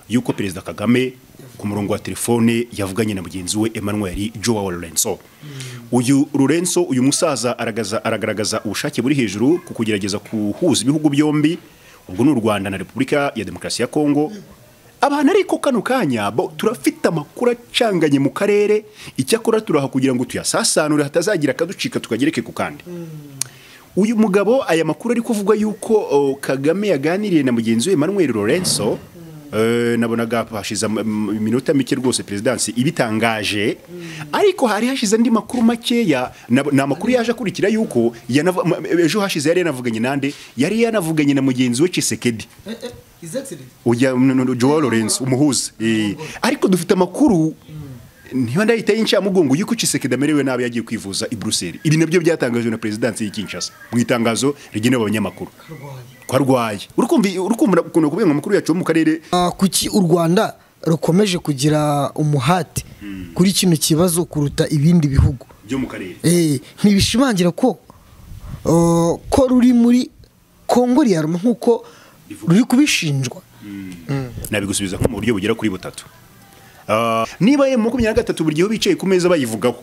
yuko perezida kagame ku murongo wa telefone yavuganye na mugenzi we emmanuel joao lorenzo uyu lorenzo uyu musaza aragaza- aragaragaza ubushake buri hejuru ku kugerageza guhuza ibihugu byombi ubwo ni u rwanda na repubulika ya demokarasi ya kongo abantu ariko kano kanya bo turafite amakuru acanganye mu karere icyakora turaha kugira ngo tuyasasanure hatazagira akaducika tukagereke ku kandi uyu mugabo aya makuru ari kuvuga yuko o, kagame yaganiriye na mugenzi we emmanuel lorenzo Eh, nabonaga hashize am- am- iminota mike rwose perezidansi ibitangaje ariko hari hashize andi makuru makeya nab- ni amakuru yaje akurikira yuko yanavu- ma- ejo hashize yari yanavuganye nande yari yanavuganye na mugenzi we cisekedi His Excellency. ujya n- n- joel lawrence umuhuza Eh, ariko dufite amakuru niba ndahita y'incamugongo y'uko cisekedi amerewe nabi yagiye kwivuza i buruseli ibi nabyo byatangajwe na perezidansi y'i kinshasa mu itangazo rigenewe abanyamakuru ko arwaye uri kumva uri kumva ukuntu kubera amakuru yacu yo mu karere Ah, kuki u rwanda rukomeje kugira umuhate kuri kino kibazo kuruta ibindi bihugu byo mu karere Eh, ntibishimangira ko oh, ko ruri muri kongo riyaruma nk'uko ruri kubishinjwa nabigusubiza nko mu buryo bugera kuri butatu Ah, niba emu makumyabiri na gatatu buri gihe bicaye ku meza bayivugaho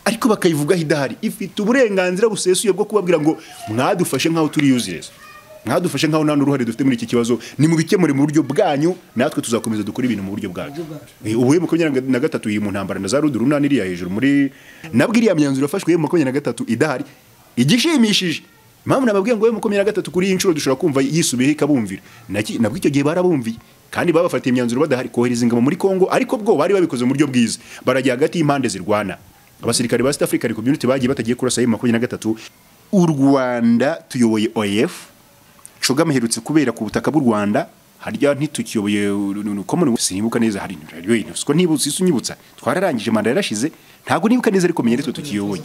ariko bakayivugaho idahari ifite uburenganzira busesuye bwo kubabwira ngo mwadufashe nk'aho turi yuzereza mwadufashe nk'aho nta n'uruhare dufite muri iki kibazo nimubikemure mu buryo bwanyu natwe tuzakomeza dukore ibintu mu buryo bwacu Eh, ubu emu makumyabiri na gatatu iri mu ntambara na za rudurunani iriya hejuru muri nabwo iriya myanzuro yafashwe emu makumyabiri na gatatu idahari igishimishije impamvu nababwiye ngo we makumyabiri na gatatu kuri iyi nshuro dushobora kumva yisubiyeho ikabumvira Naki- nabwo icyo gihe barabumviye kandi babafatiye imyanzuro badahari kohereza ingabo muri kongo ariko bwo bari babikoze mu buryo bwiza barajya hagati y'impande zirwana abasirikare ba East African Community bagiye batagiye kurasa ayo makumyabiri na gatatu u Rwanda tuyoboye OEF Kagame aherutse kubera ku butaka bw'u Rwanda harya ntitukiyoboye common sinibuka neza hari radiyo ko ntibutse isi unyibutsa twararangije manda yarashize ntabwo nibuka neza ariko menya aritwe tukiyoboye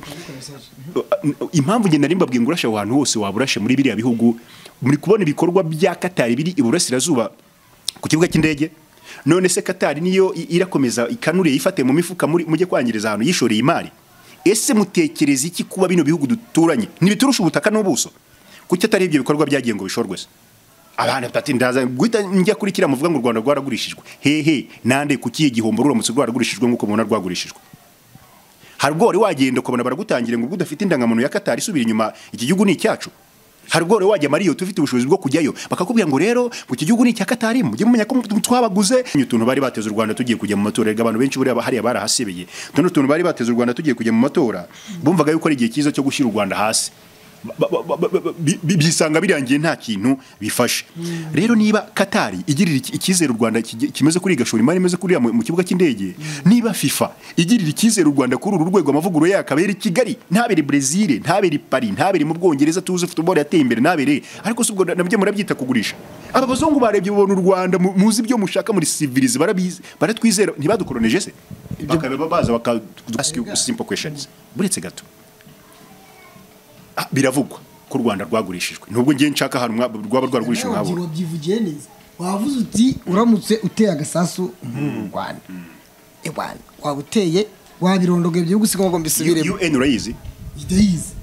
impamvu ngenda nimba ngo urashe aho hantu hose waba urashe muri biriya bihugu muri kubona ibikorwa bya katari biri iburasirazuba ku kibuga cy'indege none se katari niyo i- irakomeza ikanure yifate mu mifuka muri- mujye kwangiriza ahantu yishoreye imari ese mutekereza iki kuba bino bihugu duturanye ntibiturusha ubutaka n'ubuso kuki atari ibyo bikorwa byagiye ngo bishorwe se abantu batati ndaza guhita njya kuri kiriya muvuga ngo u rwanda rwaragurishijwe hehe nande ku kihe gihombo ruramutse rwaragurishijwe nk'uko mubona rwagurishijwe hari ubwo wari wagenda ukabona baragutangira ngo ubwo udafite indangamuntu ya katari isubira inyuma iki gihugu ni icyacu hari ubwo wari wajya mariyo tufite ubushobozi bwo kujyayo bakakubwira ngo rero ngo iki gihugu ni icya katari mujye mumenya ko twabaguze utuntu bari bateze u rwanda tugiye kujya mu matora erega abantu benshi buriya hariya barahasebeye tuno tuntu bari bateze u rwanda tugiye kujya mu matora bumvaga yuko ari igihe cyiza cyo gushyira u rwanda hasi Ba- ba- ba- ba- ba- bi- bi- bisanga birangiye nta kintu bifashe rero niba katari igirira iki- icyizere u rwanda kige- kimeze kuri igashora imari imeze kuriya mu mu kibuga cy'indege niba fifa igirira icyizere u rwanda kuri uru rwego amavugurura yayo akaba ari i kigali ntabere brezil ntabere pari ntabere mu bwongereza tuzi futuboro yateye imbere ntabere ariko si ubwo na- nabyo murabyita kugurisha aba bazungu barebye babona u rwanda mu- muzi ibyo mushaka muri sivirize barabizi baratwizera ntibadukoroneje se bakaba baza bakaduka simple questions buretse gato Ah, biravugwa ko u rwanda rwagurishijwe nubwo ngiye nshaka ahantu mwa- rwaba rwaragurishijwe Nawe nkabo wabyivugiye neza wavuze uti uramutse uteye agasasu mu rwanda Eh, bwana, waba uteye wabirondogoye byihuse usigaye ngo mbisubiremo un urayizi ndayizi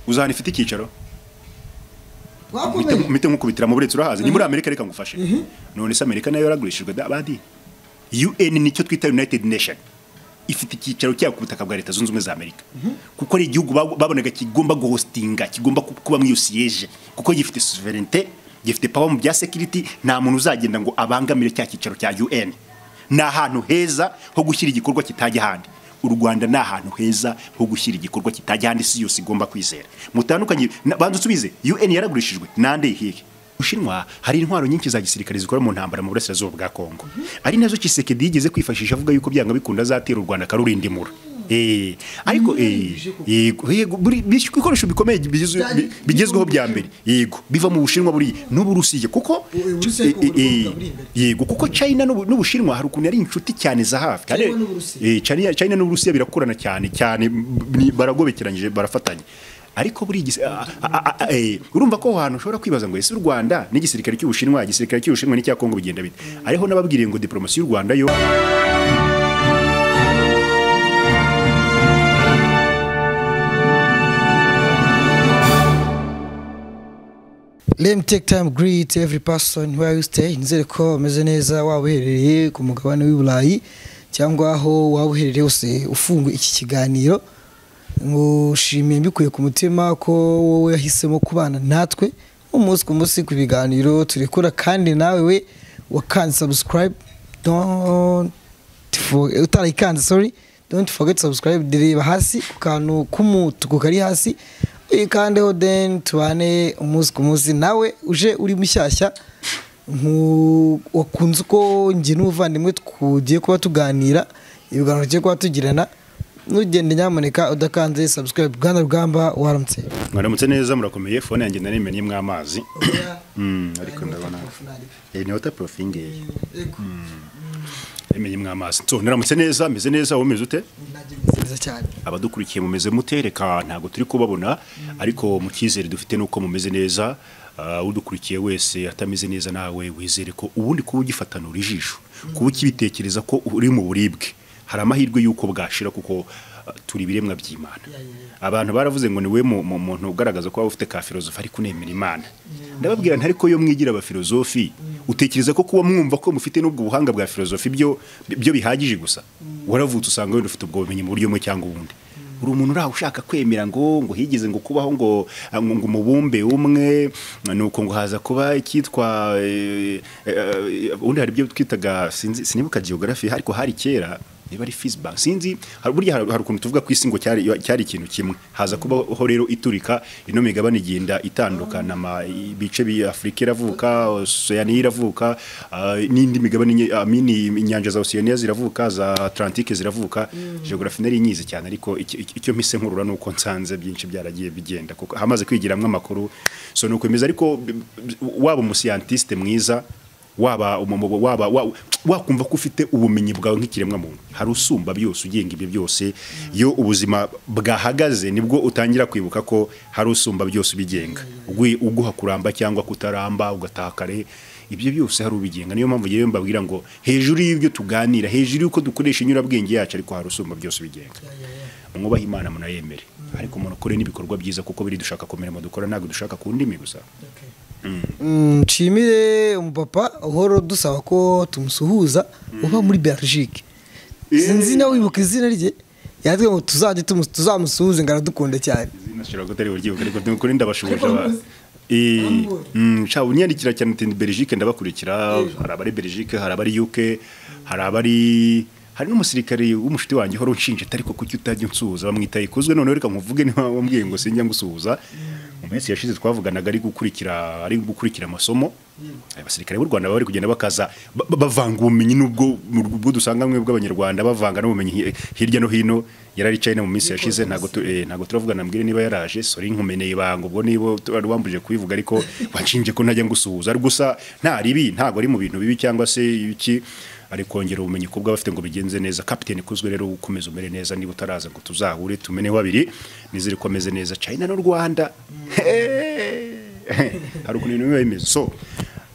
uzahana ifite icyicaro wakomeye mpite nkukubitira mu buretse urahazi ni muri amerika reka ngufashe none se amerika nayo yaragurishijwe da- badi un nicyo twita united nation ifite icyicaro cyayo ku butaka bwa leta zunze ubumwe za amerika kuko ari igihugu bab- babonaga kigomba guhostinga kigomba ku- kuba muri iyo siyeje kuko gifite sovereignte gifite power mu bya security nta muntu uzagenda ngo abangamire cya cyicaro cya un ni ahantu heza ho gushyira igikorwa kitajya ahandi u rwanda ni ahantu heza ho gushyira igikorwa kitajya ahandi si yose igomba kwizera mutandukanye na- banza usubize un yaragurishijwe nande hihe Bushinwa hari intwaro nyinshi za gisirikare zikora mu ntambara mu burasirazuba bwa Kongo ari nazo Tshisekedi yigeze kwifashisha avuga yuko byanga bikunda azatera u Rwanda akarurindimura eh ariko eh yego yego buri- buri- ibikoresho bikomeye bigize- bi- bigezweho bya mbere yego biva mu Bushinwa buri n'uburusiye kuko Eh, Uburusiya ariko eh, buri eh, kuvuga buri imbere. yego kuko China n'Ubu- n'Ubushinwa hari ukuntu ari inshuti cyane za hafi Kandi- China n'Uburusiya. Eh, China China n'Uburusiya birakorana cyane cyane ni- baragobekeranyije barafatanya ariko buri gisi- a- a- a- a- eh, urumva ko aho hantu ushobora kwibaza ngo ese u Rwanda n'igisirikare cy'Ubushinwa igisirikare cy'Ubushinwa n'icya Kongo bigenda bite ariho nababwiriye ngo diplomasi y'u Rwanda yo let me take time greet every person where you stay nizere ko ameze neza waba uherereye ku mugabane w'i burayi cyangwa aho waba uherereye hose ufunguye iki kiganiro ngushimiye mbikuye ku mutima ko wowe wahisemo kubana natwe umunsi ku munsi ku biganiro turekura kandi nawe we wakanze subscribe don't for- utarayikanze sorry don't forget to subscribe reba hasi ku kantu k'umutuku kari hasi uyikandeho then tubane umunsi ku munsi nawe uje uri mushyashya nku- wakunze uko njye n'umuvandimwe tugiye kuba tuganira ibiganiro tugiye kuba tugirana nugende nyamuneka udakanze subscribe bwana rugamba waramutse mwaramutse neza murakomeye fone yanjye narimennyemo amazi Mm, ariko ndabona Eh, ni wata porofingeye narimennyemo amazi so naramutse neza meze neza wowe umeze ute neza cyane abadukurikiye mumeze mute reka ntabwo turi kubabona ariko mu cyizere dufite ni uko mumeze neza Ah, udukurikiye wese atameze neza nawe wizere ko ubundi kuba ugifatanura ijisho kuba ukibitekereza ko uri mu buribwe hari amahirwe y'uko bwashira kuko ah, turi ibiremwa by'imana abantu baravuze ngo niwe mu- mu- muntu ugaragaza ko waba ufite ka filozofi ariko unemera imana ndababwira ntari ko iyo mwigira aba filozofi utekereza ko kuba mwumva ko mufite n'ubwo buhanga bwa filozofi byo byo bihagije gusa waravutse usanga wenda ufite ubwo bumenyi mu buryo bumwe cyangwa ubundi uri umuntu uraho ushaka kwemera ngo ngo higeze ngo kubaho ngo ngo ngo umubumbe umwe nuko ngo haza kuba icyitwa eh, eh, ubundi hari ibyo twitaga sinzi- sinibuka geography ariko hari kera niba ari Fizzbank sinzi hari- burya hari hari ukuntu tuvuga ku isi ngo cyari cyari ikintu kimwe haza kubaho rero iturika ino migabane igenda itandukana ama ibice bya Afurika iravuka Oceania iravuka ah, n'indi migabane nye- ah, mini inyanja za Oceania ziravuka za Atlantique ziravuka geography nari nyizi cyane ariko iki- iki- icyo mpise nkurura nuko nsanze byinshi byaragiye bigenda kuko hamaze kwigiramo amakuru so nuko bimeze ariko b- b- waba umuscientiste mwiza waba umumu- waba wa- wakumva ko ufite ubumenyi bwawe nk'ikiremwa muntu hari usumba byose ugenga ibyo byose iyo ubuzima bwahagaze nibwo utangira kwibuka ko hari usumba byose ubigenga Ugwi- uguha kuramba cyangwa kutaramba ugataha kare ibyo byose hari ubigenga niyo mpamvu yewe mbabwira ngo hejuru y'ibyo tuganira hejuru y'uko dukoresha inyurabwenge yacu ariko hari usumba byose ubigenga mwubahe imana munayemere ariko umuntu ukore n'ibikorwa byiza kuko biri dushaka kumera mu dukora ntabwo dushaka ku ndimi gusa Mm, nshimire umupapa uhora dusaba ko tumusuhuza uba muri belgique sinzi nawe wibuka izina rye yatwe ngo tuzajye tumu- tuzamusuhuze ngo aradukunda cyane nashobora kutari buryibuka ariko ni ukuri ndabashoboje Ariko aba- muzi. Eh, Muzi. mm, sha unyandikira cyane uti Belgique ndabakurikira hari abari Belgique hari abari UK hari abari hari n'umusirikare w'umushuti wanjye uhora unshinja ati, ariko kuki utajya unsuhuza bamwita ikozwe noneho reka nkuvuge niba wambwiye ngo sinjya ngusuhuza mu minsi yashize twavuganaga ari gukurikira ari gukurikira amasomo abasirikare b'u Rwanda baba bari kugenda bakaza ba- ba- bavanga ubumenyi n'ubwo mu- ubwo dusanga bamwe bw'abanyarwanda bavanga n'ubumenyi hi- hirya no hino yararicaye no mu minsi yashize ntabwo tu- eh, ntabwo turavugana mbwire niba yaraje sori nkumeneye ibanga ubwo niba tu- wari wambujije kubivuga ariko wanshinje ko ntajya ngusuhuza ari gusa nta ribi ntabwo ari mu bintu bibi cyangwa se iki ari kongera ubumenyi ku bw'abafite ngo bigenze neza kapiteni kuzwe rero ukomeza umere neza niba utaraza ngo tuzahure tumeneho babiri nizere ko ameze neza china n'u rwanda hari ukuntu ibintu biba bimeze so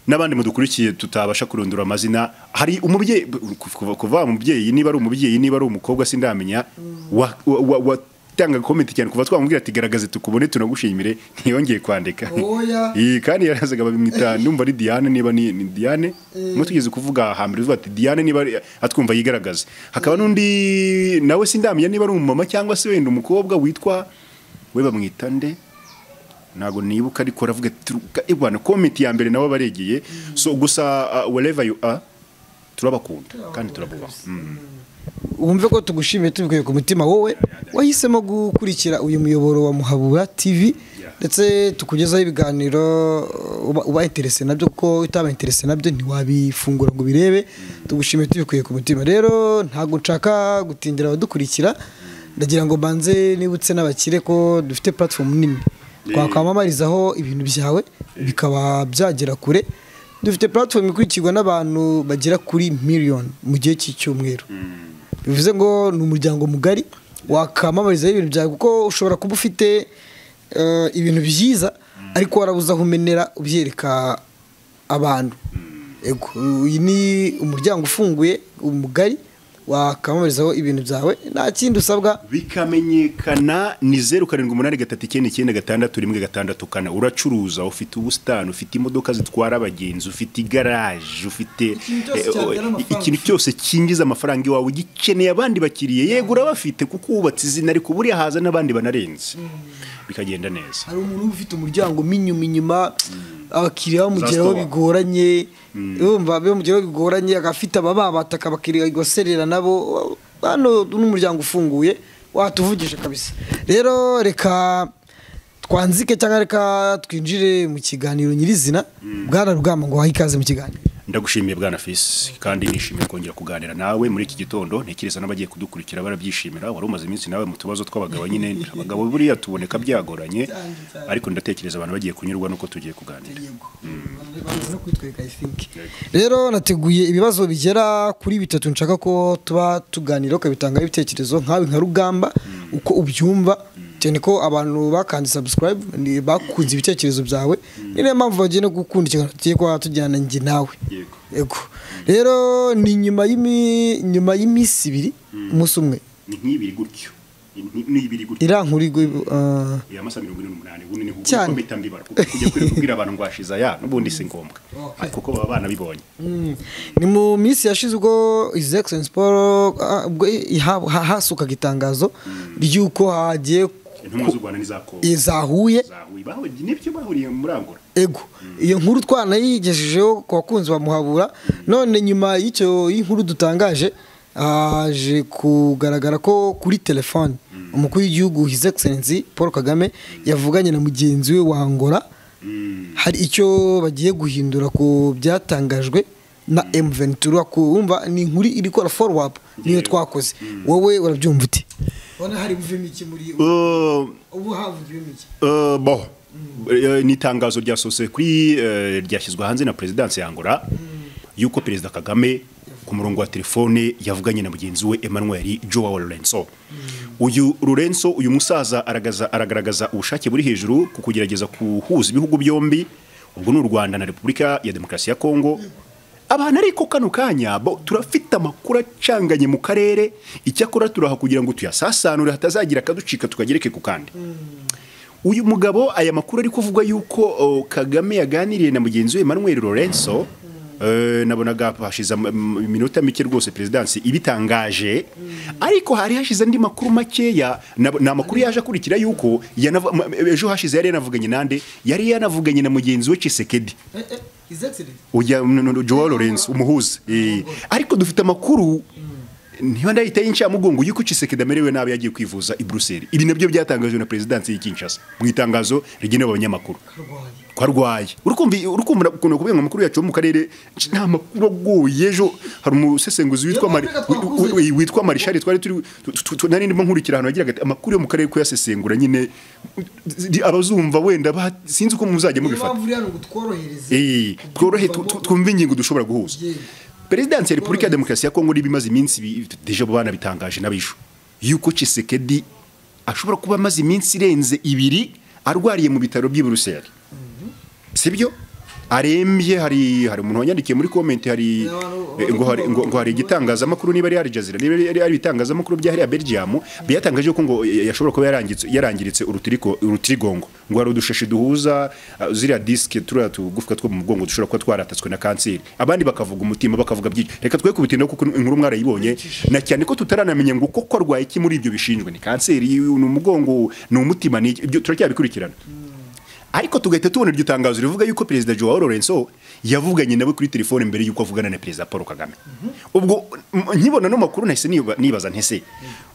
n'abandi mudukurikiye tutabasha kurondora amazina hari umubyeyi kuva- kuva umubyeyi niba ari umubyeyi niba ari umukobwa sindamenya wa- wa- wa- watanga komenti cyane kuva twamubwira ati garagaze tukubone tunagushimire ntiyongeye kwandika Oya. Iyi kandi yarazaga babimwita ndumva ari Diane niba ni, ni Diane mwe tugeze kuvuga hambere uvuga ati Diane niba ari- atwumva yigaragaze hakaba n'undi nawe sindamenya niba ari umumama cyangwa se wenda umukobwa witwa we bamwita nde ntabwo nibuka ariko aravuga ati "Turuka, eh bwana komenti ya mbere nabo baregeye so gusa uh, wherever you are turabakunda kandi turabubaha Mm. wumve ko tugushimiye tubikuye ku mutima wowe wahisemo gukurikira uyu muyoboro wa muhabura tv ndetse tukugezaho ibiganiro uba- uba interese nabyo kuko utaba interese nabyo ntiwabifungura ngo ubirebe tugushimiye tubikuye ku mutima rero ntabwo nshaka gutindira abadukurikira ndagira ngo mbanze nibutse n'abakire ko dufite platform nini twakwamamarizaho ibintu byawe bikaba byagera kure dufite platform ikurikirwa n'abantu bagera kuri miliyoni mu gihe cy'icyumweru bivuze ngo ni umuryango mugari wakamamarizaho ibintu byawe kuko ushobora kuba ufite eh, ibintu byiza ariko warabuze aho umenera ubyereka abantu Ego, uyu ni umuryango ufunguye umugari wakamamarizaho ibintu byawe nta kindi usabwa bikamenyekana ni zeru karindwi umunani gatatu icyenda icyenda gatandatu rimwe gatandatu kane uracuruza ufite ubusitani ufite imodoka zitwara abagenzi ufite igaraje ufite Ikintu cyose eh, oh, cyatera amafaranga. ikintu cyose cyinjiza amafaranga iwawe ugikeneye abandi bakiriye yego urabafite kuko wubatse izina ariko buriya haza n'abandi banarenze bikagenda neza hari umuntu uba ufite umuryango minyuma inyuma abakiriya bamugeraho Zasitowa. bigoranye urumva bamugeraho bigoranye agafite abababata akabakiriya agaserera nabo hano n'umuryango ufunguye watuvugisha kabisa rero reka twanzike cyangwa reka twinjire mu kiganiro nyirizina bwana rugamba ngo wahe ikaze mu kiganiro ndagushimiye bwana fisi kandi nishimiye kongera kuganira nawe muri iki gitondo ntekereza n'abagiye kudukurikira barabyishimira wari umaze iminsi nawe mu tubazo tw'abagabo nyine abagabo buriya tuboneka byagoranye ariko ndatekereza abantu bagiye kunyurwa nuko tugiye kuganira no kwitwereka I think. rero nateguye ibibazo bigera kuri bitatu nshaka ko tuba tuganiraho ukabitangaho ibitekerezo nkawe nka rugamba uko ubyumva cyane ko abantu bakanze subscribe ni- bakunze ibitekerezo byawe ni niyo mpamvu bagiye no gukunda ikiganiro tugiye kuba tujyana njye nawe Yego. yego rero ni nyuma y'imi- nyuma y'iminsi ibiri umunsi umwe ni nk'ibiri gutyo Ni- ni ibiri gutyo irankuri uh, ya masa mirongo ine n'umunani ubundi ni kuko Cyane. mpita mbibara kuko kujya kuri kubwira abantu ngo washize aya n'ubundi si ngombwa ariko ko baba banabibonye Mm. ni mu minsi yashize ubwo His Excellency Paul ah, ubwo iha- ha- hasukaga itangazo ry'uko hagiye intumwa z'u Rwanda n'izakongo zahuye zahuye bahuriye nibyo bahuriye muri Angola ego iyo nkuru twanayigejejeho ku bakunzi bamuhabura none nyuma y'icyo y'inkuru dutangaje haje kugaragara ko kuri telefone umukuru w'igihugu His Excellency Paul Kagame yavuganye na mugenzi we wa Angola hari icyo bagiye guhindura ku byatangajwe na M23 kumva ni inkuru iri gukora follow up niyo twakoze wowe urabyumva ute ubona hari buvemo iki muri ubu havugiyemo iki Euh, bon Eh, ni itangazo ryasohotse kuri eh, ryashyizwe hanze na perezidansi ya angola yuko perezida kagame ku murongo wa telefone yavuganye na mugenzi we emmanuel joao lorenzo uyu lorenzo uyu musaza aragaza- aragaragaza ubushake buri hejuru ku kugerageza guhuza ibihugu byombi ubwo ni u rwanda na repubulika ya demokarasi ya kongo abantu ariko kano kanya bo turafite amakuru acanganye mu karere icyakora turaha kugira ngo tuyasasanure hatazagira akaducika tukagereke ku kandi uyu mugabo aya makuru ari kuvuga yuko oh, kagame yaganiriye na mugenzi we emmanuel lorenzo Eh, nabonaga hashize am- am- iminota mike rwose perezidansi ibitangaje ariko hari hashize andi makuru makeya nab- ni amakuru yaje akurikira yuko yanavu- ma- ejo hashize yari yanavuganye nande yari yanavuganye na mugenzi we cisekedi His Excellency ujya n- n- Joao Lorenzo umuhuza Eh, ariko dufite amakuru niba ndahita y'incamugongo y'uko Tshisekedi amerewe nabi yagiye kwivuza i Bruxelles ibi nabyo byatangajwe na perezidansi y'i Kinshasa mu itangazo rigenewe abanyamakuru karwanya ko arwaye urukumva urukumva ukuntu kubera amakuru yacu yo mu karere nta makuru agoye ejo hari umusesenguzi witwa Mari- Reka twakuze. wi- wi- witwa marishari twari turi tu- tu- tu- nari ndimo nkurikira ahantu yagira ati amakuru yo mu karere kuyasesengura nyine abazumva wenda ba- sinzi uko muzajya mubifata uriya ni ugutworohereza Eh, tworohe tu- tu- twumve ingingo dushobora guhuza Yego. perezidansi ya repubulika ya demokarasi ya kongo niba imaze iminsi bi- deje abo bana bitangaje n'abishu yuko cisekedi ashobora kuba amaze iminsi irenze ibiri arwariye mu bitaro by'i buruseli sibyo arembye hari hari umuntu wanyandikiye muri komenti hari Abantu- eh, ngo hari ngo ngo hari igitangazamakuru niba ari Aljazira niba ari ari ibitangazamakuru bya hariya Belgium byatangaje ko ngo eh, yashobora kuba yarangitse yarangiritse urutiriko urutirigongo ngo hari udushashi duhuza ah, ziriya disike turiya tugufwa two mu mugongo dushobora kuba twaratatswe na kanseri abandi bakavuga umutima bakavuga byinshi reka twe kubitinda kuko inkuru mwarayibonye na cyane ko tutaranamenya ngo koko arwaye iki muri ibyo bishinjwe ni kanseri ni umugongo ni umutima ni iki? ibyo turacyabikurikirana ariko tugahita tubona iryo tangazo rivuga yuko perezida Joao Lorenzo yavuganye nawe kuri telefone mbere yuko avugana na perezida Paul Kagame ubwo m- nkibona no makuru nahise niba- nibaza ntese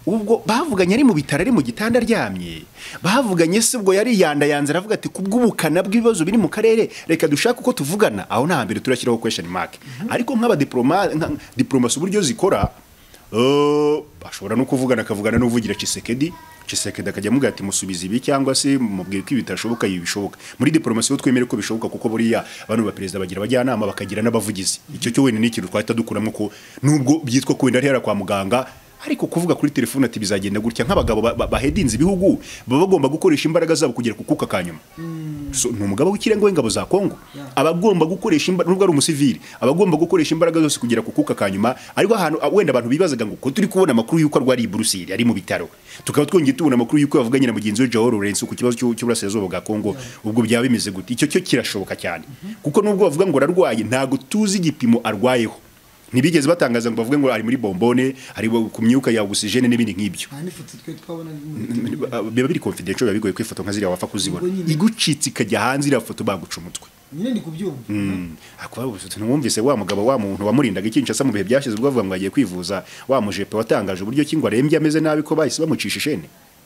ubwo bavuganye ari mu bitaro ari mu gitanda aryamye bavuganye se ubwo yari yandayanze aravuga ati kubw'ubukana bw'ibibazo biri mu karere reka dushake uko tuvugana aho nta hambere turashyiraho question mark ariko nk'abadiplomasi diplomasi uburyo zikora Eh, ashobora no kuvugana akavugana n'uvugira Chisekedi Chisekedi akajya amugira ati musubize ibi cyangwa se mubwire ko ibi bitashoboka ibi bishoboka muri diplomasi bo twemere ko bishoboka kuko buriya abantu ba perezida bagira abajyanama bakagira n'abavugizi icyo cyo wenda ni ikintu twahita dukuramo ko nubwo byitwa ko wenda ari hera kwa muganga ariko kuvuga kuri telefone ati bizagenda gutya nk'abagabo ba- ba- bahedinze ibihugu baba bagomba gukoresha imbaraga zabo kugera ku kuka kanyuma So, ni umugabo w'ikirenga w'ingabo za kongo aba agomba gukoresha imbaraga nubwo ari umusivili aba agomba gukoresha imbaraga zose kugera ku kuka kanyuma ariko ahantu wenda abantu bibazaga ngo ko turi kubona amakuru y'uko arwariye i buruseli ari mu bitaro tukaba twongeye tubona amakuru y'uko yavuganye na mugenzi we jao lorenzo ku kibazo cy'u- cy'uburasirazuba bwa kongo ubwo byaba bimeze gute icyo cyo kirashoboka cyane kuko nubwo bavuga ngo ararwaye ntabwo tuzi igipimo arwayeho ntibigeze batangaza ngo bavuge ngo ari muri bombone ari ku myuka ya ogisijene n'ibindi nk'ibyo nta n'ifoto twe twabona biba biri confidential biba bigoye kwifata nka ziriya wapfa kuzibona Ubwo nyine. igucitse ikajya hanze iriya foto baguca umutwe nyine ndi kubyumva akuba ntiwumvise wa mugabo wa muntu wamurindaga ikinshasa mu bihe byashize ubwo avuga ngo agiye kwivuza wa mujepe watangaje uburyo ki ngo arembye ameze nabi ko bahise bamucisha ishene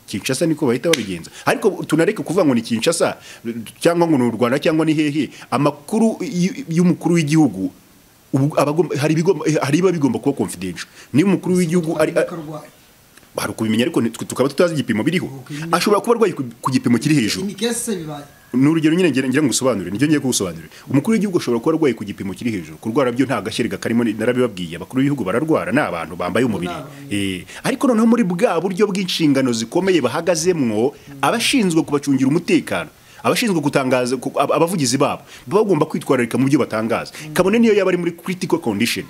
kinshasa niko bahita babigenza ariko tunareke kuvuga ngo ni kinshasa cyangwa ngo ni u rwanda cyangwa ni hehe amakuru y- y'umukuru w'igihugu ubu- aba agomba- hari ibigomba- hari ibiba bigomba kuba confidential niba umukuru w'igihugu ari arwaye hari ukubimenya ariko nitwe tukaba tutazi igipimo biriho Okay. ashobora kuba arwaye ku ku gipimo kiri hejuru ni kese se bibaye ni urugero nyine ngira ngira ngo usobanure nibyo ngiye kugusobanurira umukuru w'igihugu ashobora kuba arwaye ku gipimo kiri hejuru kurwara byo nta gashyirega karimo ni- narabibabwiye abakuru b'ibihugu bararwara ni abantu bambaye umubiri abantu. Eh, ariko noneho muri bwa buryo bw'inshingano zikomeye bahagazemwo abashinzwe kubacungira umutekano abashinzwe gutangaza ku- ab- abavugizi babo baba bagomba kwitwararika mu byo batangaza kabone niyo yaba ari muri critical condition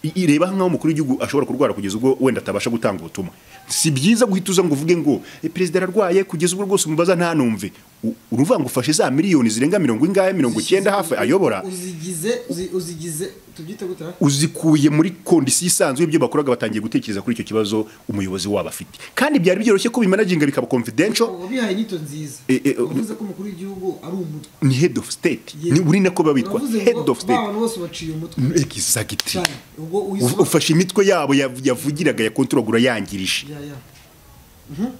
I- ireba nk'aho umukuru w'igihugu ashobora kurwara kugeza ubwo wenda atabasha gutanga ubutumwa si byiza guhita uza ngo uvuge ngo "Eh, perezida ararwaye kugeza ubwo rwose umubaza ntanumve U- uruvuga ngo ufashe za miliyoni zirenga mirongo ingahe mirongo icyenda hafi ayobora uzigize uzi- uzigize tubyite gute ha? uzikuye muri kondisiyo isanzwe y'ibyo bakoraga batangiye gutekereza kuri icyo kibazo umuyobozi wabo afite kandi byari byoroshye ko bimanaginga bikaba confidential wabihaye inyito nziza Eh, eh, uvuze ko umukuru w'igihugu ari umutwe ni head of state Yes. ni uri nako biba bitwa uravuze head ngo of ba state bantu bose baciye umutwe exactly cyane ubwo U- uyisobanura ufashe imitwe yabo yav- yavugiraga ya kontoragura yangirije ya ya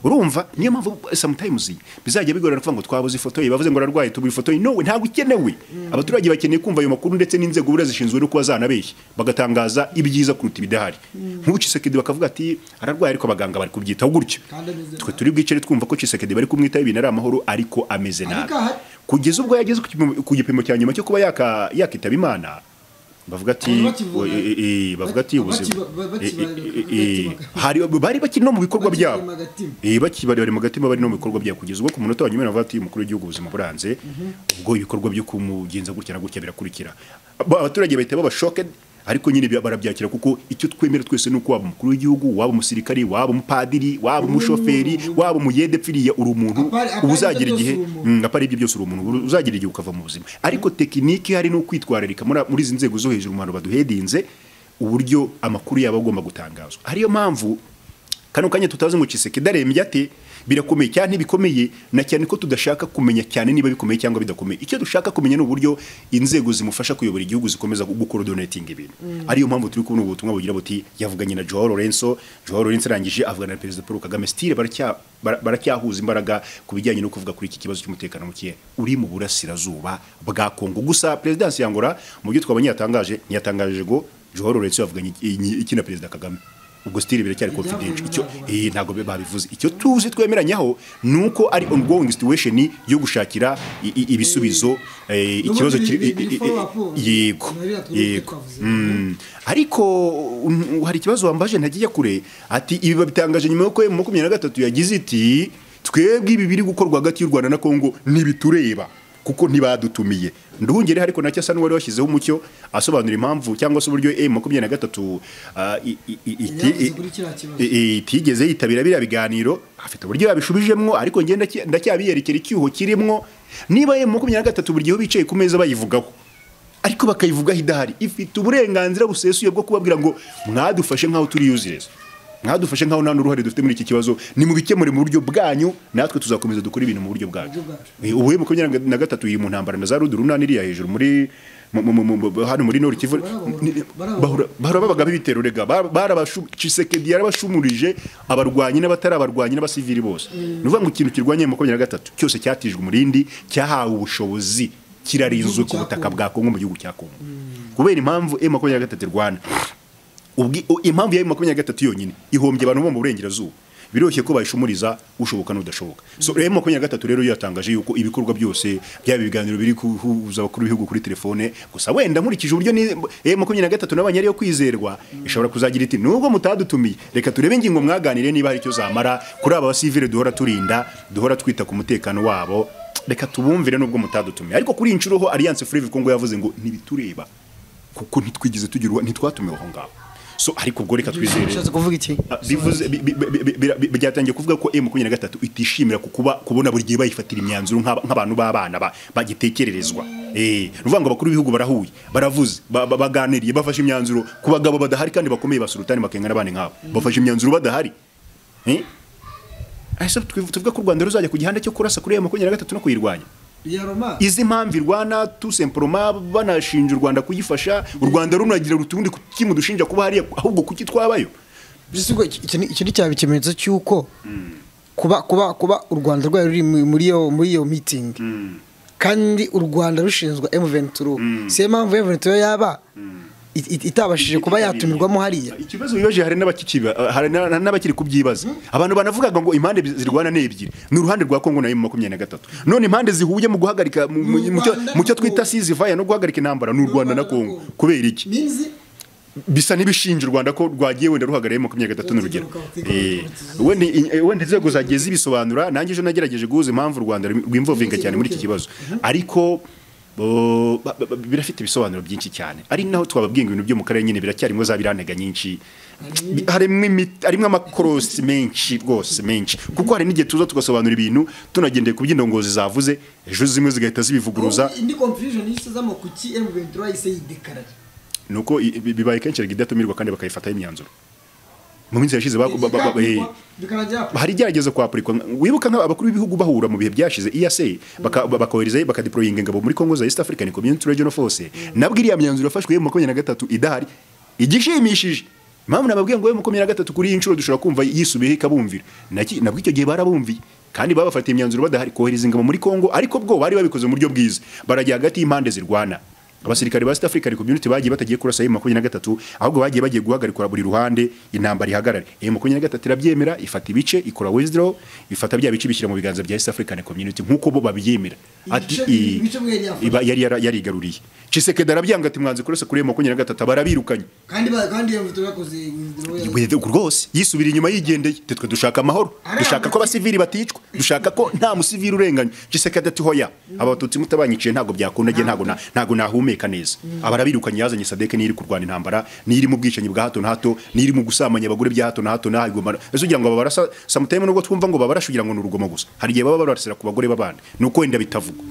urumva niyo mpamvu sometimes bizajya bigorana kuvuga ngo twabuze ifoto ye bavuze ngo ararwaye tubura ifoto ye nowe ntabwo ikenewe abaturage bakeneye kumva ayo makuru ndetse n'inzego buriya zishinzwe no kuba zanabeshya bagatangaza ibyiza kuruta ibidahari nk'ubu Tshisekedi bakavuga ati ararwaye ariko abaganga bari kubyitaho gutyo kandi ameze twe nabi. turi bwicare twumva ko Tshisekedi bari kumwitaho ibintu ari amahoro ariko ameze nabi Ariko ahari. kugeza ubwo yageze ku gipimo- ku gipimo cya nyuma cyo kuba yaka- yakitaba imana bavuga ati Abantu bakivura. eh, eh, eh, bavuga ati Bakiba- ubuzima bakiba- eh, eh, eh, eh, hari bari bakiri no mu bikorwa Bakirema byabo agatima. Eh, bakibari bari mu gatima bari no mu bikorwa bya kugeza ubwo ku munota wa nyuma navuga ati umukuru w'igihugu ubuzima buranze ubwo ibikorwa byo kumugenza gutya na gutya birakurikira Ba- abaturage bahita baba shocked ariko nyine bi- barabyakira kuko icyo twemera twese ni uko waba umukuru w'igihugu waba umusirikari waba umupadiri waba umushoferi waba umuyedepfiriya uri umuntu Apari- apari uba uzagira ibyo byose igihe uri umuntu. Mm, apari ibyo byose uri umuntu uru- uzagira igihe ukava mu buzima ariko tekiniki hari no kwitwararika muri muri izi nzego zo hejuru mu bantu baduhedinze uburyo amakuru yabo agomba gutangazwa ariyo mpamvu kano kanya tutazi ngo Tshisekedi arembye ate birakomeye cyane ntibikomeye na cyane ko tudashaka kumenya cyane niba bikomeye cyangwa bidakomeye icyo dushaka kumenya ni uburyo inzego zimufasha kuyobora igihugu zikomeza gukorodonetinga ibintu ariyo mpamvu turi kubona ubu butumwa bugira buti yavuganye na Joao Lorenzo Joao Lorenzo arangije avugana na perezida Paul Kagame stile baracya- bara- baracyahuza imbaraga ku bijyanye no kuvuga kuri iki kibazo cy'umutekano muke uri mu burasirazuba bwa Kongo gusa perezidansi ya Angola mu byo twabonye yatangaje ntiyatangaje ngo Joao Lorenzo yavuganye iki- iki na perezida Kagame ubwo stile biracyari Ibyavuye confidential muri icyo Angola. eh, ntabwo be- babivuze icyo tuzi twemeranyaho ni uko ari ongoing situation yo gushakira i- i- ibisubizo eh, N'ubundi ikibazo kiri- biri- biri i- i- follow up, i- yego na biriya twari yego twavuze. Mm. ariko um, hari ikibazo wambaje ntagiye kure ati ibi babitangaje nyuma yuko emu makumyabiri na gatatu yagize iti twebwe ibi biri gukorwa hagati y'u rwanda na kongo ntibitureba kuko ntibadutumiye nduhungere ariko nacyo asa n'uwari washyizeho umucyo asobanura impamvu cyangwa se uburyo emu makumyabiri na gatatu ah, i- i- i- iti- Yavuze kuri kiriya kibazo. i- i- itigeze yitabira biriya biganiro afite uburyo yabishubijemo ariko ngenda ndacyabiyerekera icyuho kirimwo niba emu makumyabiri na gatatu buri gihe bicaye ku meza bayivugaho ariko bakayivugaho idahari ifite uburenganzira busesuye bwo kubabwira ngo mwadufashe nk'aho turi yuzireza mwadufashe nk'aho nta n'uruhare dufite muri iki kibazo ni mu bikemure mu buryo bwanyu natwe tuzakomeza dukore ibintu mu buryo bwacu Mu buryo bwacu. Eh, ubu emu makumyabiri na gatatu iri mu ntambara na za rudurunani iriya hejuru muri mu- mu- mu- mu- hano muri nord kivu Barabahura- ni- barabahura. bahura- barababaga b'ibitero rega barabashisekedi yarabashumurije abarwanyi n'abatarabarwanyi n'abasivili bose ni ukuvuga ngo ikintu kirwanya emu makumyabiri na gatatu cyose cyatijwe umurindi cyahawe ubushobozi kirarinzwe ku Igihugu cya butaka Congo. bwa kongo mu gihugu cya kongo kubera impamvu emu makumyabiri na gatatu irwana Ubwi- u- impamvu ya emu makumyabiri na gatatu yonyine ihombye abantu bo mu burengerazuba biroroshye ko bayishumuriza ushoboka n'udashoboka so rero makumyabiri na gatatu rero yatangaje yuko ibikorwa byose byaba ibiganiro biri kuhuza abakuru b'ibihugu kuri telefone gusa wenda nkurikije uburyo ni eh, makumyabiri na gatatu n'abanyari yo kwizerwa ishobora kuzagira iti nubwo mutadutumiye reka turebe ingingo mwaganire niba hari icyo zamara kuri aba basivile duhora turinda duhora twita ku mutekano wabo reka tubumvire nubwo mutadutumiye ariko kuri iyi nshuro ho alliance free kongo yavuze ngo ntibitureba kuko ntitwigeze tugira uwa- ntitwatumiwe aho ngaho so ariko ubwo reka twizere ushatse kuvuga iki Ah, bivuze bi- bi- bi- bi- bi- bi- byatangiye kuvuga ko M23 itishimira ku kuba kubona buri gihe bayifatira imyanzuro nk'aba- nk'abantu b'abana ba- bagitekererezwa eh ruvuga ngo abakuru b'ibihugu barahuye baravuze ba- ba- baganiriye bafashe imyanzuro ku bagabo badahari kandi bakomeye basurutani bakengana abana nk'abo bafashe imyanzuro badahari eh Ese twivu- tuvuga ko u Rwanda ruzajya ku gihanda cyo kurasa kuri M23 no kuyirwanya ya roma izi mpamvu irwana tusemporoma banashinja u rwanda kuyifasha u rwanda runagira utundi kimudushinja kuba hariya ahubwo kuki twabayo Bisigwa iki- iki ni- iki ni cyaba ikimenyetso cy'uko kuba kuba kuba u Rwanda rwari ruri mu- muri iyo muri iyo meeting kandi u Rwanda rushinzwe M23 si yo mpamvu M23 yaba it- it- itabashije kuba yatumirwamo hariya ikibazo bibaje hari n'abakikiba- hari na- n'abakiri kubyibaza abantu banavugaga ngo impande zirwana ni ebyiri ni uruhande rwa kongo na emu makumyabiri na gatatu none impande zihuye mu guhagarika mu- mu- mu cyo- mu cyo twita sizivaya no guhagarika intambara ni u rwanda na kongo kubera iki minzi bisa n'ibishinja u rwanda ko rwagiye wenda ruhagarariye makumyabiri gatatu n'urugero Eh, wenda i- eh, wenda inzego zagiye zibisobanura nanjye ejo nagerageje guhuza impamvu u rwanda rwimvovinga cyane muri iki kibazo ariko bo- ba- ba- ba- birafite ibisobanuro byinshi cyane ari naho twababwira ngo ibintu byo mu karere nyine biracyarimo za birantega nyinshi Bi- harimo imi- harimo amakorosi menshi rwose menshi kuko hari n'igihe tuza tugasobanura ibintu tunagendeye ku by'indongozi zavuze ejo zimwe zigahita zibivuguruza indi confusion yise z'amakuki M23 yise yidekarara ni uko i- bi- bibaye kenshi erega idatumirwa kandi bakayifataho imyanzuro mu minsi yashize ba- ba- ba- ba- eh, hari igerageza kwapurikwa wibuka nk'abakuru b'ibihugu bahura mu bihe byashize EAC baka- ba- bakoherezayo bakadeployinga ingabo muri Congo za East African Community Regional Force nabwo iriya myanzuro yafashwe mu makumyabiri na gatatu idahari igishimishije impamvu nababwiye ngo we makumyabiri na gatatu kuri iyi nshuro dushobora kumva yisubiyeho ikabumvira Naki- nabwo icyo gihe barabumviye kandi babafatiye imyanzuro badahari kohereza ingabo muri Congo ariko bwo bari babikoze mu buryo bwiza barajya hagati y'impande zirwana abasirikari ba East African Community bagiye batagiye kurasa M23 ahubwo bagiye bagiye guhagarikura buri ruhande intambara ihagarare M23 irabyemera ifata ibice ikora withdraw ifata bya bice bishyira mu biganza bya East African Community nkuko bo babyemera ati Ibice- i- ibice bwenge yafata. iba- yari yara- yarigaruriye Tshisekedi arabyanga ati mwanze kurasa kuri M23 barabirukanye kandi ba- kandi M23 yakoze withdraw yazo. rwose yisubira inyuma yigendeye Ati, twe dushaka amahoro dushaka ko abasivili baticwa dushaka ko nta musivili urenganya Tshisekedi ati hoya abatutsi mutabanyiciye ntabwo byakunda njye ntabwo na- ntabwo nahumeka neza abarabirukanye yazanye sadeke n'iri kurwana intambara n'iri mu bwicanyi bwa hato na hato n'iri mu gusamanya abagore bya hato na hato n'ahigumana ese ugira ngo babarasa samutayime nubwo twumva ngo babarasha ugira ngo ni urugomo gusa hari igihe baba barasira ku bagore b'abandi ni uko wenda bitavugwa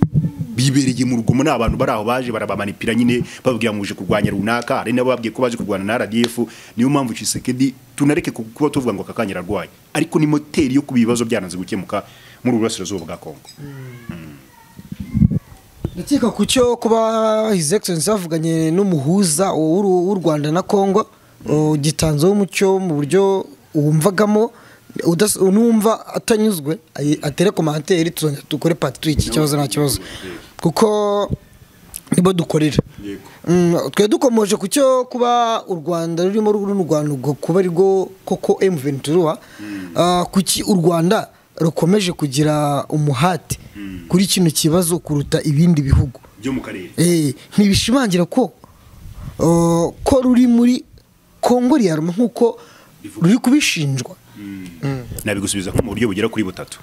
bibereye mu rugomo ni abantu bari aho baje barabamanipira nyine bababwira muje kurwanya runaka hari n'abababwiye ko baje kurwana na RDF niyo mpamvu Tshisekedi tunareke ku- kuba tuvuga ngo akakanya ararwaye ariko ni moteri yo kuba ibibazo byananze gukemuka muri ubu burasirazuba bwa Kongo ndakeka ku cyo kuba his excellence bavuganye n'umuhuza w'u w'u Rwanda na Congo o, gitanzeho umucyo mu buryo wumvagamo udas- numva atanyuzwe ayi- atere komanteri tuzongera dukore part 2 iki kibazo nta kibazo kuko nibo dukorera Yego. Mm, twe dukomoje ku cyo kuba u Rwanda rurimo runo Rwanda kuba ari rwo koko M23 ah, kuki u Rwanda rukomeje kugira umuhate kuri kino kibazo kuruta ibindi bihugu byo mu karere Eh, ntibishimangira ko uh, ko ruri muri Kongo riyaruma nk'uko ruri kubishinjwa nabigusubiza nko mu buryo bugera kuri butatu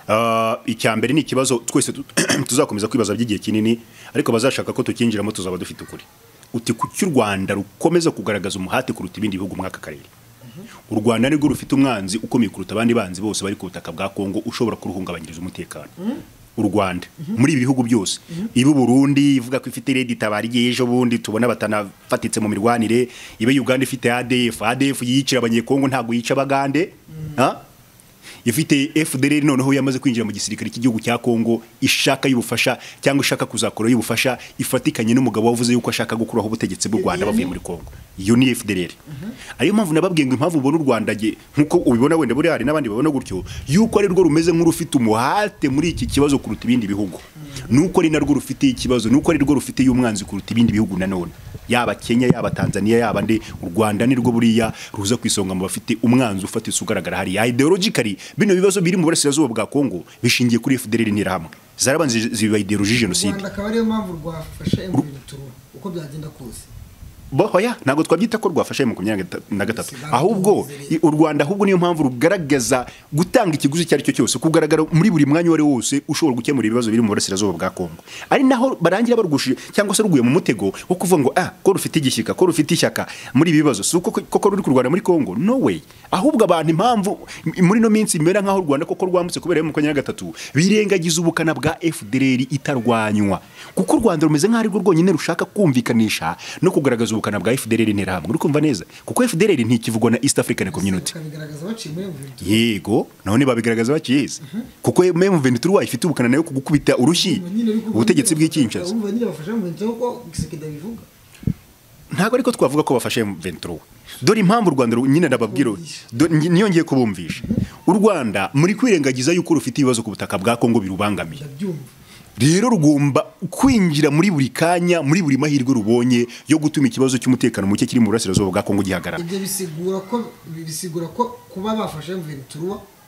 Ah, icya mbere ni ikibazo twese tu- tuzakomeza kwibaza by'igihe kinini ariko bazashaka ko tukinjiramo tuzaba dufite ukuri uti kuki u rwanda rukomeza kugaragaza umuhate kuruta ibindi bihugu muri aka karere u rwanda nirwo rufite umwanzi ukomeye kuruta abandi banzi bose bari ku butaka bwa kongo ushobora kuruhungabanyiriza umutekano u rwanda muri ibi bihugu byose iba burundi ivuga ko ifite redi itabara igihe ejo bundi tubona batanafatitse mu mirwanire ibe uganda ifite adf adf yicira abanyekongo ntabwo yica abagande Ha? ifite FDLR noneho yamaze kwinjira mu gisirikare cy'igihugu cya Kongo ishaka y'ubufasha cyangwa ishaka kuzakora y'ubufasha ifatikanye n'umugabo wavuze yuko ashaka gukuraho ubutegetsi bw'u Rwanda bavuye muri Kongo iyo ni FDLR ariyo mpamvu nababwiye ngo impamvu ubona u Rwanda ge- nkuko ubibona wenda buri hari n'abandi babona gutyo yuko ari rwo rumeze nk'urufite umuhate muri iki kibazo kuruta ibindi bihugu nuko ari narwo rufite ikibazo nuko ari rwo rufite y'umwanzi kuruta ibindi bihugu nanone yaba kenya yaba tanzania yaba nde u rwanda nirwo buriya ruza ku isonga mu bafite umwanzi ufatitse ugaragara hariya ideologically bino bibazo biri mu burasirazuba bwa kongo bishingiye kuri fdr n'interahamwe zarabanze ziba ideologie jenoside rwanda akaba ariyo mpamvu rwafasha M23 uko byagenda kose bohoya ntabwo twabyita ko rwafashe mu makumyabiri na gatatu ahubwo i- u rwanda ahubwo niyo mpamvu rugaragaza gutanga ikiguzi icyo ari cyo cyose kugaragara muri buri mwanya uwo ari wo wose ushobora gukemura ibibazo biri mu burasirazuba bwa kongo ari naho barangira barugushije cyangwa se ruguye mu mutego wo kuvuga ngo ah ko rufite igishyika ko rufite ishyaka muri ibi bibazo si uko koko ruri kurwana muri kongo no way ahubwo abantu impamvu m- muri ino minsi bimera nk'aho u rwanda koko rwambutse kubera mu makumyabiri na gatatu birengagiza ubukana bwa fdr itarwanywa kuko u rwanda rumeze nk'aho ari rwo rwonyine rushaka kumvikanisha no kugaragaza ubukana bwa fdr interahamwe uri kumva neza kuko fdr ntikivugwa na east african community bakabigaragaza baciye muri M23 yego none babigaragaza bakiyizi kuko M23 wayifite ubukana nayo kugukubita urushyi Nyuma nyine ariko ubutegetsi urumva nyine bw'icyincaza urumva nyine bafasha M23 kuko gisekeda bivuga ntabwo ariko twavuga ko bafashe M23 dore impamvu u Rwanda ru- nyine ndababwira do- nyi- niyo ngiye kubumvisha u Rwanda muri kwirengagiza yuko rufite ibibazo ku butaka bwa Kongo birubangamiye ndabyumva rero rugomba kwinjira muri buri kanya muri buri mahirwe rubonye yo gutuma ikibazo cy'umutekano muke kiri mu burasirazuba bwa Kongo gihagarara ibyo bisigura ko bisigura ko kuba bafashe M23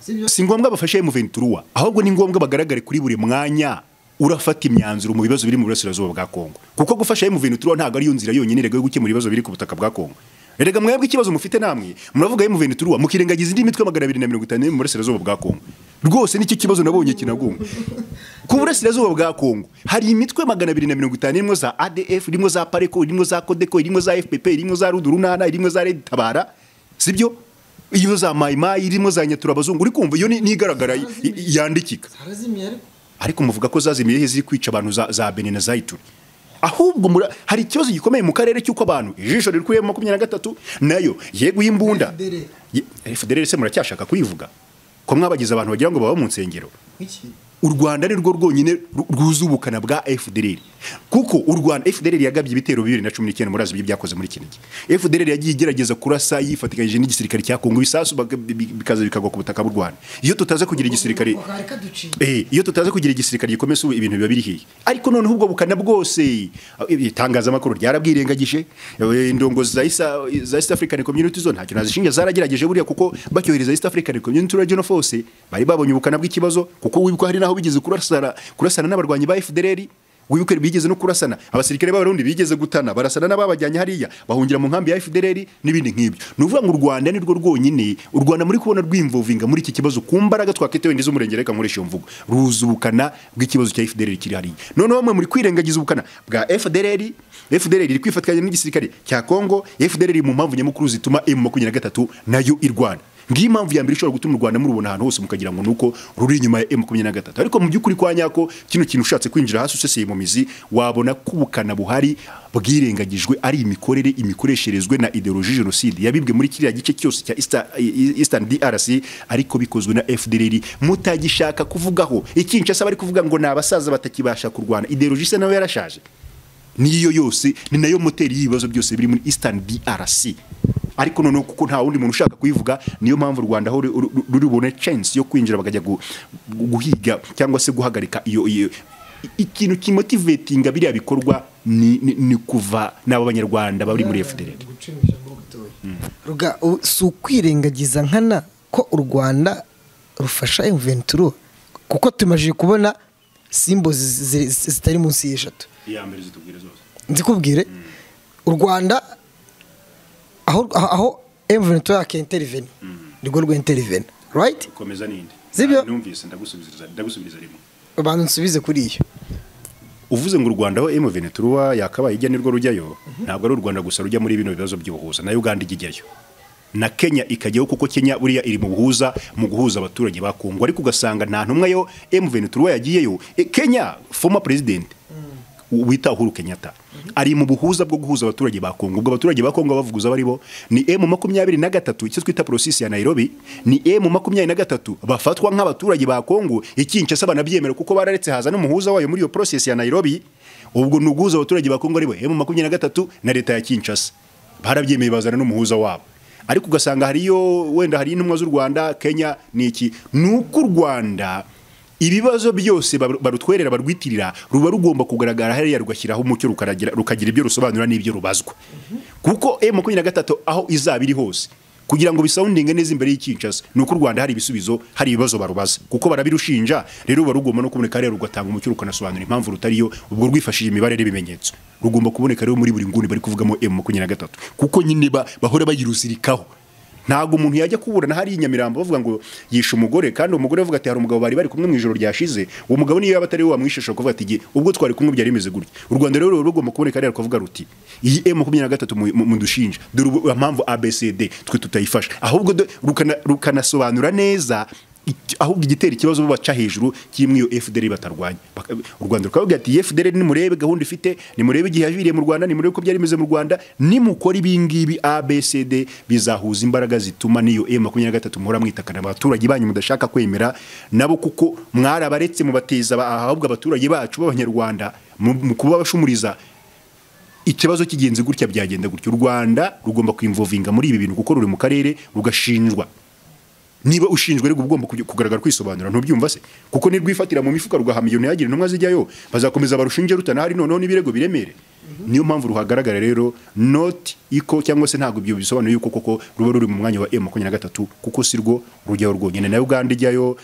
sibyo si ngombwa bafashe M23 ahubwo ni ngombwa bagaragare kuri buri mwanya urafata imyanzuro mu bibazo biri mu burasirazuba bwa Kongo kuko gufasha M23 ntabwo ari yo nzira yonyine erega yo gukemura ibibazo biri ku butaka bwa Kongo erega mwebwe ikibazo mufite namwe muravuga M23 mukirengagiza indi mitwe magana abiri na mirongo itanu yo mu burasirazuba bwa Kongo rwose nicyo kibazo nabonye kinagunga ku burasirazuba bwa Kongo hari imitwe magana abiri na mirongo itanu irimo za ADF irimo za Pareko irimo za Kodeko irimo za FPP irimo za Rudurunana irimo za Red Tabara sibyo iyo za mayimayi irimo za nyaturabazungu uri kumva iyo ni- nigaragara i- i- yandikika harazimiye ariko ariko muvuga ko zazimiye he ziri kwica abantu za, za benin na za ituri ahubwo mura- hari ikibazo gikomeye mu karere cy'uko abantu ijisho riri mu makumyabiri na gatatu nayo yeguye imbunda FDL. Ye- fdr se muracyashaka kuyivuga ko mwabagize abantu bagira ngo baba mu nsengero iki u rwanda ni rwo rwonyine ru- rwuzuye ubukana bwa fdr kuko u rwanda fdr yagabye ibitero bibiri na cumi n'icyenda murazi ibyo byakoze muri kinigi fdr yagiye igerageza kurasa yifatikanyije n'igisirikare cya kongo ibisasu baga- bi- bi- bikaza bikagwa ku butaka bw'u rwanda iyo tutaza kugira igisirikare bakareka duciye Eh, iyo tutaza kugira igisirikare gikomeza ubu ibintu biba biri hiye ariko noneho ubwo bukana bwose eh, itangazamakuru ryarabwirengagije eh, indongozi za Isa- za East African Community zo ntacyo nazishinja zaragerageje buriya kuko bacyohereza East African Community Regional Force bari babonye ubukana bw'ikibazo kuko wibuka hari naho bigeze kurasana kurasana n'abarwanyi ba FDLR wibuke bigeze no kurasana abasirikare b'abarundi bigeze gutana barasana n'ababajyanye hariya bahungira mu nkambi ya FDLR n'ibindi nk'ibyo ni ukuvuga ngo u Rwanda ni rwo rwonyine u Rwanda muri kubona rwimvovinga muri iki kibazo ku mbaraga twakitewe ndi z'umurenge reka nkoresha iyo mvugo ruza ubukana bw'ikibazo cya FDLR kiri hariya noneho mwe muri kwirengagiza ubukana bwa FDLR FDLR iri kwifatikanya n'igisirikare cya Kongo FDLR mu mpamvu nyamukuru zituma M23 nayo irwana ngiyo impamvu ya mbere ishobora gutuma u rwanda murubona ahantu hose mukagira ngo ni uko ruri inyuma ya M23 ariko mu by'ukuri kwa nyako kino kintu ushatse kwinjira hasi useseye mu mizi wabona ko ubukana buhari bwirengagijwe ari imikorere imikoresherezwe na ideologie jenoside yabibwe muri kiriya gice cyose cya Easter- eastern drc ariko bikozwe na fdr mutagishaka kuvugaho ikinshasa bari kuvuga ngo ni abasaza batakibasha kurwana ideologie se nawe yarashaje niyo yose ni nayo moteri y'ibibazo byose biri muri eastern drc ariko noneho kuko nta wundi muntu ushaka kuyivuga niyo mpamvu u rwanda aho ruri- ruri bubone chance yo kwinjira bakajya gu- gu- guhiga cyangwa se guhagarika iyo iyo i- ikintu kimotivetinga biriya bikorwa ni, ni, ni kuva n'aba banyarwanda bari muri fdr gucimisha ngo gatoya Ruga, u- si ukwirengagiza nkana ko u rwanda rufasha M23 kuko tumajije kubona simbo zi- zi- zi- zitari munsi y'eshatu nzikubwire u rwanda aho aho M23 yake intervene nirwo rwe intervene right komeza ninde Sibyo? numvise ndagusubiriza ndagusubiriza rimwe abantu nsubize kuri iyo uvuze ngo u rwanda aho M23 yakabaye ijya nirwo rujyayo ntabwo ari u rwanda gusa rujya muri bino bibazo by'ubuhuza na uganda ijya ijyayo na kenya ikajyaho kuko kenya buriya iri mu buhuza mu guhuza abaturage ba kongo ariko ugasanga nta ntumwa yo M23 yagiyeyo E, kenya former president wita Uhuru Kenyatta ari mu buhuza bwo guhuza abaturage ba Kongo ubwo abaturage ba Kongo bavuguza bari bo ni M makumyabiri na gatatu icyo twita prosisi ya Nairobi ni M makumyabiri na gatatu bafatwa nk'abaturage ba Kongo ikinshasa banabyemera kuko bararetse haza n'umuhuza wayo muri iyo prosesi ya Nairobi ubwo ni uguhuza abaturage ba Kongo ari bo M makumyabiri na gatatu na leta ya Kinshasa barabyemeye bazana n'umuhuza wabo ariko ugasanga hariyo wenda hari intumwa z'u Rwanda Kenya ni iki ni uko u Rwanda ibibazo byose barutwerera barwitirira ruba rugomba kugaragara hariya rugashyiraho umucyo rukagira ibyo rusobanura n'ibyo rubazwa kuko e makumyabiri na gatatu aho izaba iri hose kugira ngo bisawundinge neza imbere y'icyincaza ni uko u rwanda hari ibisubizo hari ibibazo barubaza kuko barabirushinja rero ruba rugomba no kuboneka rero rugatanga umucyo rukanasobanura impamvu rutariyo ubwo rwifashishije imibare n'ibimenyetso rugomba kuboneka rero muri buri nguni bari kuvugamo m makumyabiri na gatatu kuko nyine bahora bayiruzirikaho ntabwo umuntu yajya kuburana hariya i nyamirambo bavuga ngo yishe umugore kandi umugore avuga ati hari umugabo bari bari kumwe mu ijoro ryashize uwo mugabo niyo yaba atari we wamwishe ashobora kuvuga ati igihe ubwo twari kumwe byari bimeze gutya u rwanda rero ruba rugomba kuboneka rero kuvuga ruti iyi e makumyabiri na gatatu mudushinja dore mpamvu abcd twe tutayifasha ahubwo rukanasobanura neza ahubwo igitera ikibazo baca hejuru kimwe iyo FDR batarwanya u Rwanda rukavuga ati FDR ni murebe gahunda ifite ni murebe igihe yaviriye mu Rwanda ni murebe ko byari bimeze mu Rwanda nimukora ibi ngibi ABCD bizahuza imbaraga zituma niyo M23 muhora mwitakana abaturage banyu mudashaka kwemera nabo kuko mwarabaretse mu bateza ahubwo abaturage bacu b'abanyarwanda mu kuba bashumuriza ikibazo kigenze gutya byagenda gutya u Rwanda rugomba kwimvovinga muri ibi bintu kuko ruri mu karere rugashinjwa niba ushinjwe rero ugomba kugaragara kwisobanura ntubyumva se kuko nirwifatira mu mifuka rugahamya ntihagire intumwa zijyayo bazakomeza barushinje rutanahari noneho n'ibirego biremere niyo mpamvu ruhagaragara rero noti iko cyangwa se ntabwo ibyo bisobanuye yuko koko ruba ruri mu mwanya wa makumyabiri na gatatu kuko si rwo rujyaho rwonyine na uganda ijyayo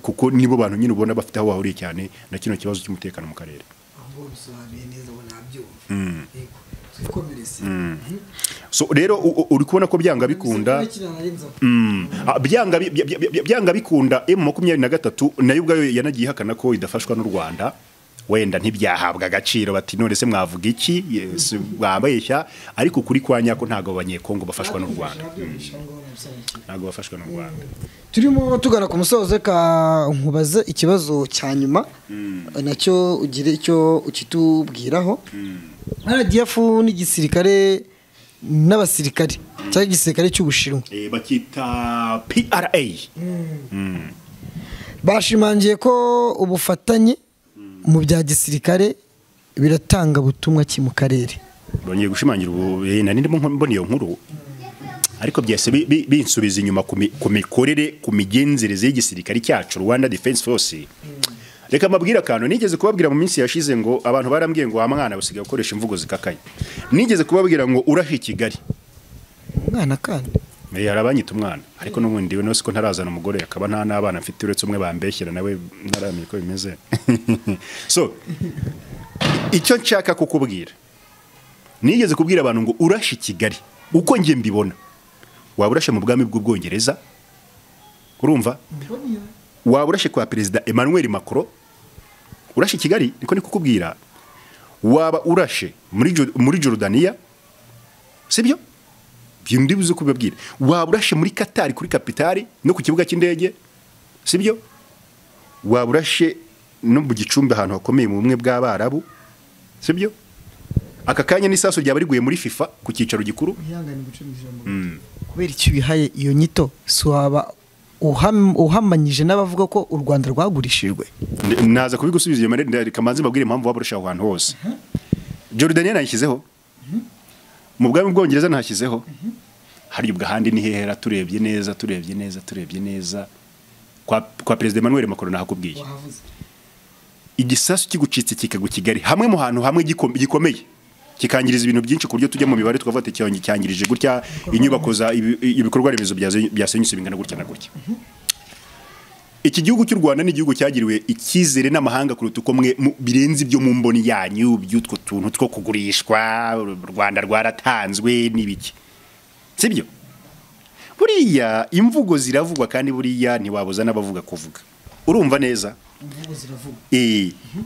kuko nibo bantu nyine ubona bafite aho bahuriye cyane na kino kibazo cy'umutekano mu karere so rero uri kubona ko byanga bikunda byanga bikunda emu makumyabiri na gatatu nayo ubwayo yanagiye ihakana ko idafashwa n'u rwanda wenda ntibyahabwa agaciro bati none se mwavuga iki mwabeshya ariko kuri kwa nyako ntabwo abanyekongo bafashwa n'u rwanda ntabwo bafashwa n'u rwanda turimo tugana ku musozo reka nkubaze ikibazo cya nyuma nacyo ugire icyo ukitubwiraho radiyafu n'igisirikare n'abasirikare cyangwa igisirikare cy'ubushinwa bakita pra bashimangiye ko ubufatanye mu bya gisirikare biratanga butumwa ki mu karere bongeye gushimangira ubu ntarengwa mbona iyo nkuru ariko byose binsubiza inyuma ku mikorere ku migenzereze y'igisirikare cyacu rwanda defense force reka mbabwire akantu nigeze kubabwira mu minsi yashize ngo abantu barambwiye ngo wa mwana busigaye gukoresha imvugo zikakaye nigeze kubabwira ngo urahe i kigali umwana kandi hari abanyita umwana ariko n'ubundi we ko ntarazana umugore akaba nta n'abana mfite uretse umwe bambeshyira nawe ntaramenya uko bimeze so icyo nshaka kukubwira nigeze kubwira abantu ngo urashe i kigali uko njye mbibona waba urashe mu bwami bw'ubwongereza urumva waba urashe kwa perezida emmanuel macron urashe kigali niko kukubwira waba urashe muri jorudaniya sibyo byundi buze kubibabwira waba urashe muri katari kuri kapitari no ku kibuga cy'indege sibyo waba urashe no mu gicumbi ahantu hakomeye mu bumwe bw'abarabu sibyo aka kanya n'isaso ryaba riguye muri fifa ku cyicaro gikuru kubera icyo bihaye iyo nyito si waba uhamanyije n'abavuga ko u rwanda rwagurishijwe naza kubigusubiza iyo marembo reka mbanze mbabwire impamvu waba urushaho ahantu hose jorudaniya nayishyizeho mu bwami bwongereza nahashyizeho hariya ubwo ahandi ni hehera turebye neza turebye neza turebye neza kwa perezida emmanuel macron nahakubwiye igisasu kigucitse kikagwa kigali hamwe mu hantu hamwe gikomeye kikangiriza ibintu byinshi ku buryo tujya mu mibare tukavuga ati cyangirije gutya inyubako za ibikorwa remezo byasenyutse bingana gutya na gutya iki gihugu cy'u rwanda ni igihugu cyagiriwe icyizere n'amahanga kuruta uko mwe birenze ibyo mu mboni yanyu by'utwo tuntu two kugurishwa u rwanda rwaratanzwe n'ibiki sibyo buriya imvugo ziravugwa kandi buriya ntiwabuza n'abavuga kuvuga urumva neza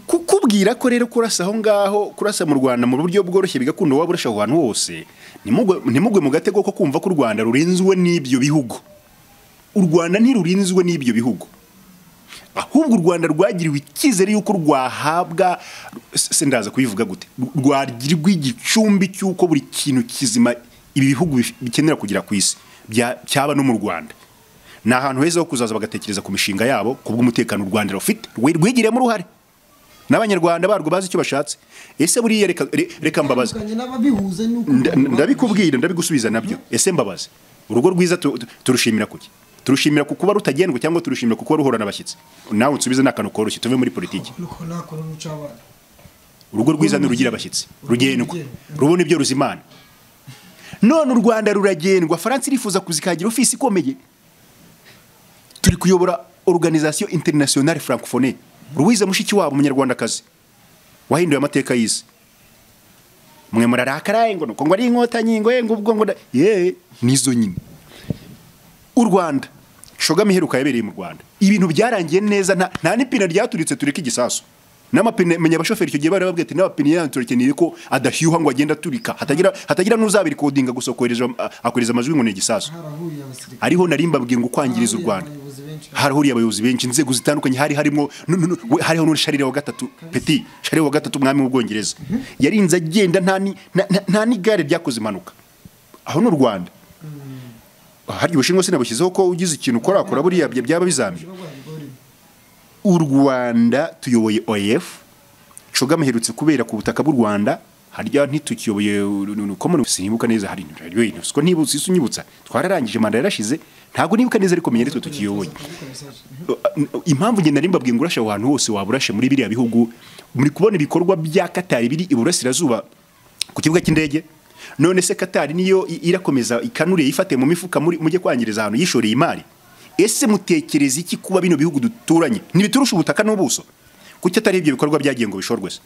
kukubwira ko rero kurasa aho ngaho kurasa mu rwanda mu buryo bworoshye bigakunda waba urasha ahantu hose ntimugwe mu gatego ko kumva ko u rwanda rurinzwe n'ibyo bihugu u rwanda ntirurinzwe n'ibyo bihugu ahubwo u rwanda rwagiriwe icyizere y'uko rwahabwa se ndaza kubivuga gute rwagirwa igicumbi cy'uko buri kintu kizima ibi bihugu bikenera kugera ku isi cyaba no mu rwanda ni ahantu heza ho kuzaza bagatekereza ku mishinga yabo ku bw'umutekano u Rwanda rufite rwigiremo uruhare n'abanyarwanda barwo bazi icyo bashatse ese buriya reka mbabaza ndabikubwira ndabigusubiza nabyo ese mbabaze urugo rwiza turushimira kuki turushimira ku kuba rutagendwa cyangwa turushimira ku kuba ruhura n'abashyitsi nawe unsubize ni akantu koroshye tuve muri politiki urugo rwiza rugira abashyitsi rugendwa rubona ibyo ruzimana none u rwanda ruragendwa faransa irifuza kuzikagira ofisi ikomeye turi kuyobora organizasiyo interinasiyonari francophone ruwize mushiki wabo umunyarwandakazi wahinduye amateka y'isi mwe murarakaraye ngo nuko ngo ari inkotanyi ngo ngo ubwo ngo ye nizo nyine u Rwanda shoga miheruka yabereye mu Rwanda ibintu byarangiye neza nta nta n'ipine ryaturitse tureka igisasu n'amapine menya abashoferi icyo gihe bari babwiye ati n'amapine yanaturekeneye ko adahyuha ngo agenda aturika hatagira hatagira n'uzabirikodinga gusa kohereza akohereza amajwi ngo ni igisasu ariho nari mbabwiye ngo kwangiriza u Rwanda harahuriye abayobozi benshi inzego zitandukanye hari harimo hariho n'uri sharire wa gatatu peti sharire wa gatatu umwami w'ubwongereza yarinze agenda nta n'igare ryakoze impanuka aho ni u rwanda harya ubushinwa sinabushyizeho ko ugize ikintu ukora akora buriya byaba bizamye u rwanda tuyoboye oef coga muherutse kubera ku butaka bw'u rwanda harya ntitukiyoboye sinibuka neza hari siko ntibutse isi unyibutsa twararangije manda yarashize ntabwo nibuka neza ariko menya aritwe tukiyoboye impamvu ngenda nari mbabwiye ngo urashe ahantu hose waba urashe muri biriya bihugu muri kubona ibikorwa bya katari biri iburasirazuba ku kibuga cy'indege none se katari niyo irakomeza ikanure yifate mu mifuka mujye kwangiriza ahantu yishoreye imari ese mutekereza iki kuba bino bihugu duturanye ntibiturusha ubutaka n'ubuso kuki atari ibyo bikorwa byagiye ngo bishorwe se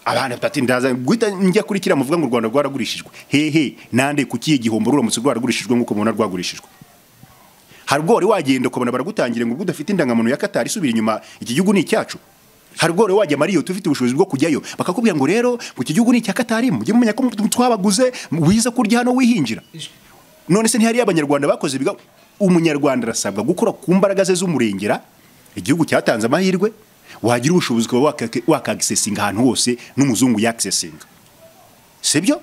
abana batatu ndaza guhita njya kuri kiriya muvuga ngo u rwanda rwaragurishijwe hehe nande ku kihe gihombo ruramutse rwaragurishijwe nk'uko mubona rwagurishijwe harugore wagenda ukabona baragutangira ngo ubwo udafite indangamuntu ya katari isubira inyuma iki gihugu ni icyacu harugore wajya mariyo tufite ubushobozi bwo kujyayo bakakubwira ngo rero ngo iki gihugu ni icya katari mujye mumenya ko twabaguze wiza kurya hano wihingira none se ntihariyo abanyarwanda bakoze biga umunyarwanda arasabwa gukora ku mbaraga ze z'umurengera igihugu cyatanze amahirwe wagira ubushobozi ukaba wakagisesinga ahantu hose n'umuzungu yakisesinga si byo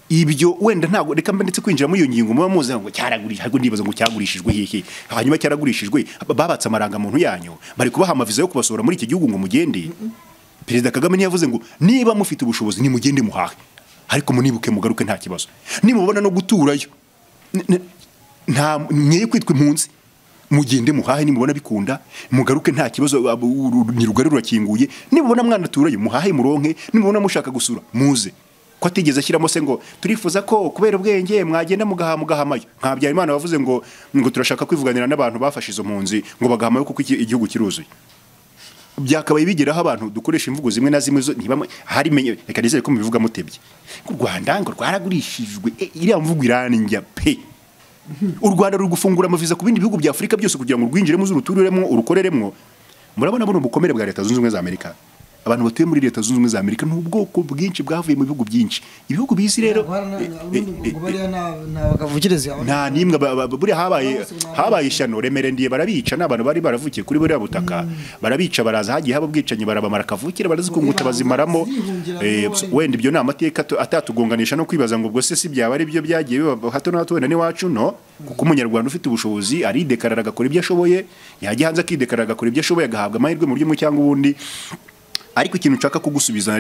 ibyo wenda ntabwo reka mba ndetse kwinjira muri iyo ngingo muba muzi ngo cyaragurishijwe ahubwo ndibaza ngo cyagurishijwe hehe hanyuma cyaragurishijwe babatse amarangamuntu yanyu bari kubaha amaviza yo kubasohora muri iki gihugu ngo mugende perezida kagame ntiyavuze ngo niba mufite ubushobozi nimugende muhahe ariko munibuke mugaruke nta kibazo nimubona no guturayo mwe kwitwa impunzi mugende muhahe nimubona bikunda mugaruke nta kibazo ntirugari rurakinguye nimubona mwana aturayo muhahe muronke nimubona mushaka gusura muze ko atigeze ashyiramo se ngo turifuza ko kubera ubwenge mwagenda mugaha mugahamayo nka Habyarimana wavuze ngo ngo turashaka kwivuganira n'abantu bafashe izo mpunzi ngo bagahamayo kuko igihugu kiruzuye byakabaye bigeraho abantu dukoresha imvugo zimwe na zimwe hari reka nizere ko mubivuga mutebye u rwanda ngo rwaragurishijwe iriya mvugo iranjya pe u rwanda ruri gufungura amaviza ku bindi bihugu bya afurika byose kugira ngo urwinjiremo uruturiremo urukoreremo murabona buno bukomere bwa leta zunze ubumwe za amerika abantu batuye muri leta zunze ubumwe za amerika ni ubwoko bwinshi bwavuye mu bihugu byinshi ibihugu bizi rero nta n'imwe buriya habaye habaye ishyano remere ndiye barabica ni abantu bari baravukiye kuri buriya butaka barabica baraza hagiye haba ubwicanyi barabamara kavukire barazikunguta bazimaramo wenda ibyo ni amateka atatugonganisha no kwibaza ngo ubwo se si byaba ari byo byagiye biba hato na hato wenda n'iwacu no kuko umunyarwanda ufite ubushobozi aridekarara agakora ibyo ashoboye yajya hanze akidekarara agakora ibyo ashoboye agahabwa amahirwe mu buryo bumwe cyangwa ubundi ariko ikintu nshaka kugusubiza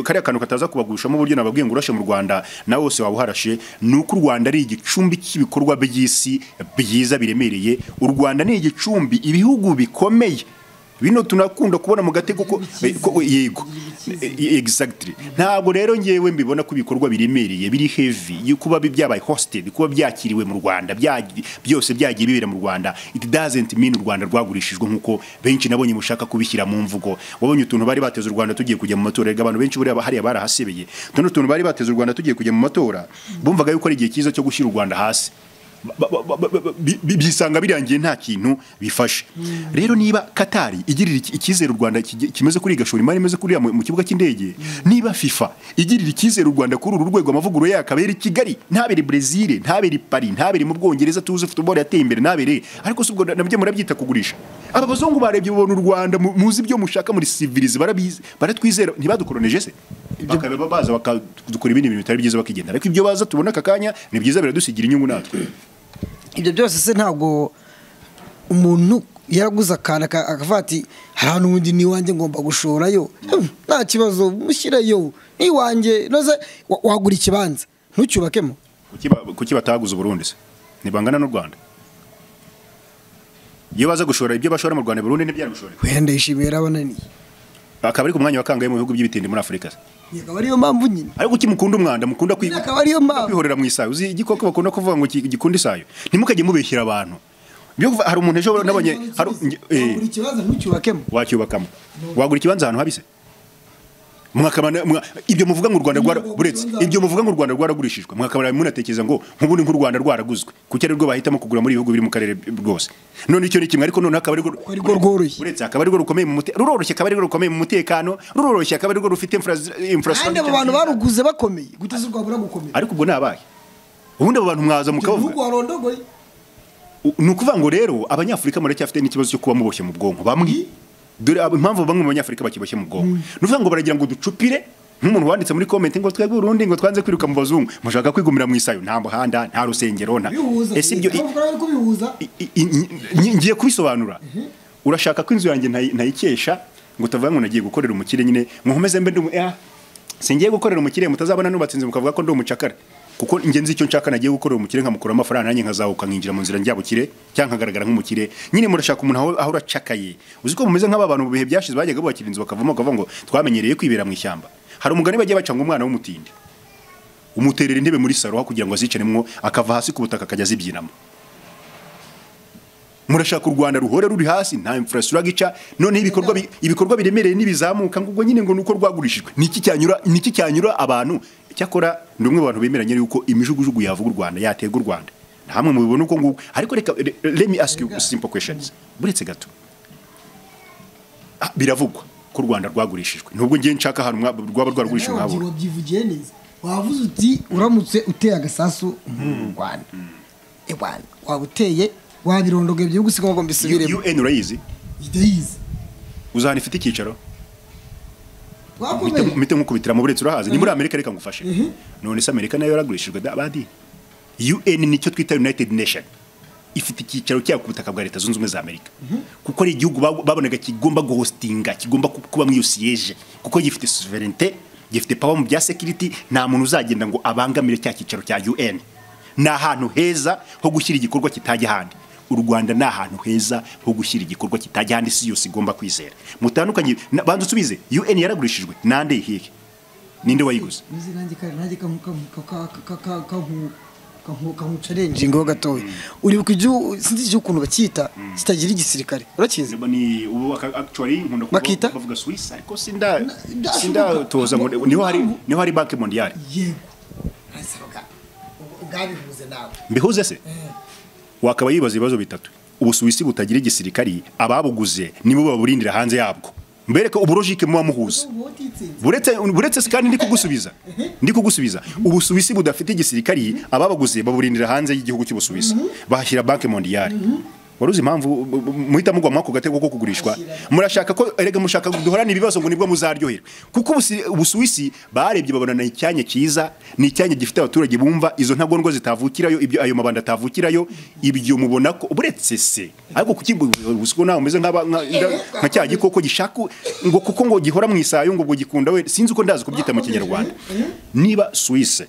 kariya kantu kataza kubagushamo uburyo nababwiye ngo urashe mu rwanda nawe wose waba uharashe ni uko u rwanda ari igicumbi cy'ibikorwa by'isi byiza biremereye u rwanda ni igicumbi ibihugu bikomeye bino tunakunda kubona mu gatego ko yego exactly ntabwo rero ngewe mbibona ko ibikorwa biremereye biri heavy kuba byabaye hosted kuba byakiriwe mu Rwanda byose byagiye bibera mu Rwanda it doesn't mean u Rwanda rwagurishijwe nkuko benshi nabonye mushaka kubishyira mu mvugo wabonye utuntu bari bateze u Rwanda tugiye kujya mu matora abantu benshi buriya hariya barahasebeye tuno tuntu bari bateze u Rwanda tugiye kujya mu matora bumvaga yuko ari igihe cyiza cyo gushyira u Rwanda hasi bisanga birangiye nta kintu bifashe rero niba katari igirira icyizere u rwanda kimeze kuri gashora imari imeze kuriya mu kibuga cy'indege niba fifa igirira icyizere u rwanda kuri uru rwego amavugurura yakabera i kigali ntabere brezil ntabere pari ntabere mu bwongereza tuzi futuboro yateye imbere ntabere ariko si ubwo nabyo murabyita kugurisha aba bazungu barebye babona u rwanda muzi ibyo mushaka muri sivirizi barabizi baratwizera ntibadukoroneje se bakaba baza bakadukora ibindi bintu bitari byiza bakigenda ariko ibyo baza tubona aka kanya ni byiza biradusigira inyungu natwe ibyo byose se ntabwo umuntu yaraguze akantu akavuga ati hari ahantu ubundi n'iwanjye ngomba gushorayo nta kibazo mushyirayo n'iwanjye noze wagura ikibanza ntucyubakemo kuki bataguze uburundi se ntibangana n'u rwanda iyo baza gushora ibyo bashora mu rwanda burundu ntibyari gushoreka wenda yishimiye yarabananiye akaba ari ku mwanya wa kangahe mu bihugu by'ibitindi muri afurika se akaba ariyo mpamvu nyine ariko kuki mukunda umwanda mukunda kwi- akaba ariyo mpamvu kwihorera mu isayo uzi igikoko bakunda kuvuga ngo ki- gikunda isayo ntimukajye mubeshyira abantu Byo kuva- hari umuntu ejo nabonye hari nge- eh, buri kibazo ntucyubakemo wacyubakamo wagura ikibanza ahantu habise mwakabana mwa- ibyo muvuga ngo u rwanda rwara Ntabwo buretse bitunze ibyo muvuga ngo u rwanda rwaragurishijwe mwakabana munatekereza ngo nk'ubundi nk'u rwanda rwaraguzwe kuki ari rwo bahitamo kugura muri ibihugu biri mu karere rwose none icyo ni kimwe ariko noneho akaba ari Ari rwo rworoshye. buretse akaba ari rwo rukomeye mu mutekano ruroroshye akaba ari rwo rukomeye mu mutekano ruroroshye akaba ari rwo rufite kandi abo infrastructure bantu baruguze bakomeye guteza u rwanda gukomera ariko ubwo nabaye ubundi abo bantu mwaza mukabavuga igihugu warondogoye U- ni ukuvuga ngo rero abanyafurika muracyafite n'ikibazo cyo kuba muboshye mu bwonko bamwe dore ab- impamvu bamwe mu banyafurika bakiboshye mu bwonko ni ukuvuga ngo baragira ngo ducupire nk'umuntu wanditse muri komenti ngo twebwe urundi ngo twanze kwiruka mu bazungu mushaka kwigumira mu isayo nta muhanda nta rusengero nta bihuza ese ibyo i- Abavuga bari kubihuza i- i- i- ngi- ngiye kubisobanura urashaka ko inzu yanjye ntayi- ntayikesha ngo utavuga ngo nagiye gukorera umukire nyine mukomeze mbe ndi umu- ah, singiye gukorera umukire mutazabona nubatse inzu mukavuga ko ndi umucakara kuko njye nzi icyo nshaka nagiye gukorera umukire nkamukura amafaranga nanjye nkazahuka nkinjira mu nzira njyabukire cyangwa nkagaragara nk'umukire nyine murashaka umuntu aho- aho uracakaye uzi ko mumeze nk'aba bantu mu bihe byashize bajyaga bubakira inzu bakavamo bakavuga ngo twamenyereye kwibera mu ishyamba hari umugani bagiye baca ngo umwana w'umutindi umuterera intebe muri saro aho kugira ngo azicaremwo akava hasi ku butaka akajya azibyinamo murashaka u rwanda ruhora ruri hasi nta infrastructure ica noneho ibikorwa bi- ibikorwa biremereye n'ibizamuka ngo ubwo nyine ngo nuko rwagurishijwe niki cyanyura niki cyanyura abantu cyakora ni umwe mu bantu bemeranya yuko imijugujugu yavuga u rwanda yaterwa u rwanda nta hamwe mubibona uko nguko ariko reka re- let me ask you simple questions buretse gato Ah, biravugwa ko u rwanda rwagurishijwe nubwo ngiye nshaka ahantu mwa- rwaba rwaragurishijwe Nawe nkabura wabyivugiye neza wavuze uti uramutse uteye agasasu mu rwanda e bwana waba uteye wabirondogoye byari gusiga ngo mbisubiremo UN urayizi ndayizi uzi ahantu ifite icyicaro twakomeye mite nk'ukubitiramo buretse urahazi ni muri amerika reka ngufashe none se amerika nayo yaragurishijwe da- badi un nicyo twita united nation ifite icyicaro cyayo ku butaka bwa leta zunze ubumwe za amerika kuko ari igihugu ba- babonaga kigomba guhostinga kigomba ku- kuba muri iyo siyeje kuko gifite sovereignte gifite power mu bya security nta muntu uzagenda ngo abangamire cya cyicaro cya un ni ahantu heza ho gushyira igikorwa kitajya ahandi u rwanda ni ahantu heza ho gushyira igikorwa kitajya ahandi isi yose igomba kwizera mutandukanye na- banza usubize un yaragurishijwe nande ihihe ninde wayiguze maze nanjye kare nanjye kankuca renje ngo gatoya uribuka ibyo sinzi ibyo ukuntu bacyita kitagira igisirikare urakizi Niba ni ubu aka- actually nkunda kuvuga- Bakita? bavuga Swiss ariko sinda ndashoboka. sindatoza ngo niho hari niho hari banki mondiale yego urasabaga ubwabihuze nawe mbihuze se wakaba yibaza ibibazo bitatu ubusuwisi butagira igisirikari ababuguze nibo baburindira hanze yabwo mbereke uburojike muba muhuza ubu utitsinze buretse buretse si kandi ndi kugusubiza ndi kugusubiza ubusuwisi budafite igisirikari ababaguze baburindira hanze y'igihugu cy'ubusuwisi bahashyira banki mondiyari wari uzi impamvu bu- bu- muhita mugwa mwako gatego ko kugurishwa murashaka ko erega mushaka duhorana ibibazo ngo nibwo muzaryoherwa kuko ubusi- ubusuwisi barebye babona ni icyanya cyiza ni icyanya gifite abaturage bumva izo ntagondwa zitavukirayo ibyo ayo mabanda atavukirayo ibyo mubona ko buretse se ariko kuki bu- ubusiko nawe umeze nk'aba- nka nka- nka cya gikoko gishaka ngo kuko ngo gihora mu isayo ngo ubwo gikunda we sinzi uko ndazi kubyita mu kinyarwanda niba Suisse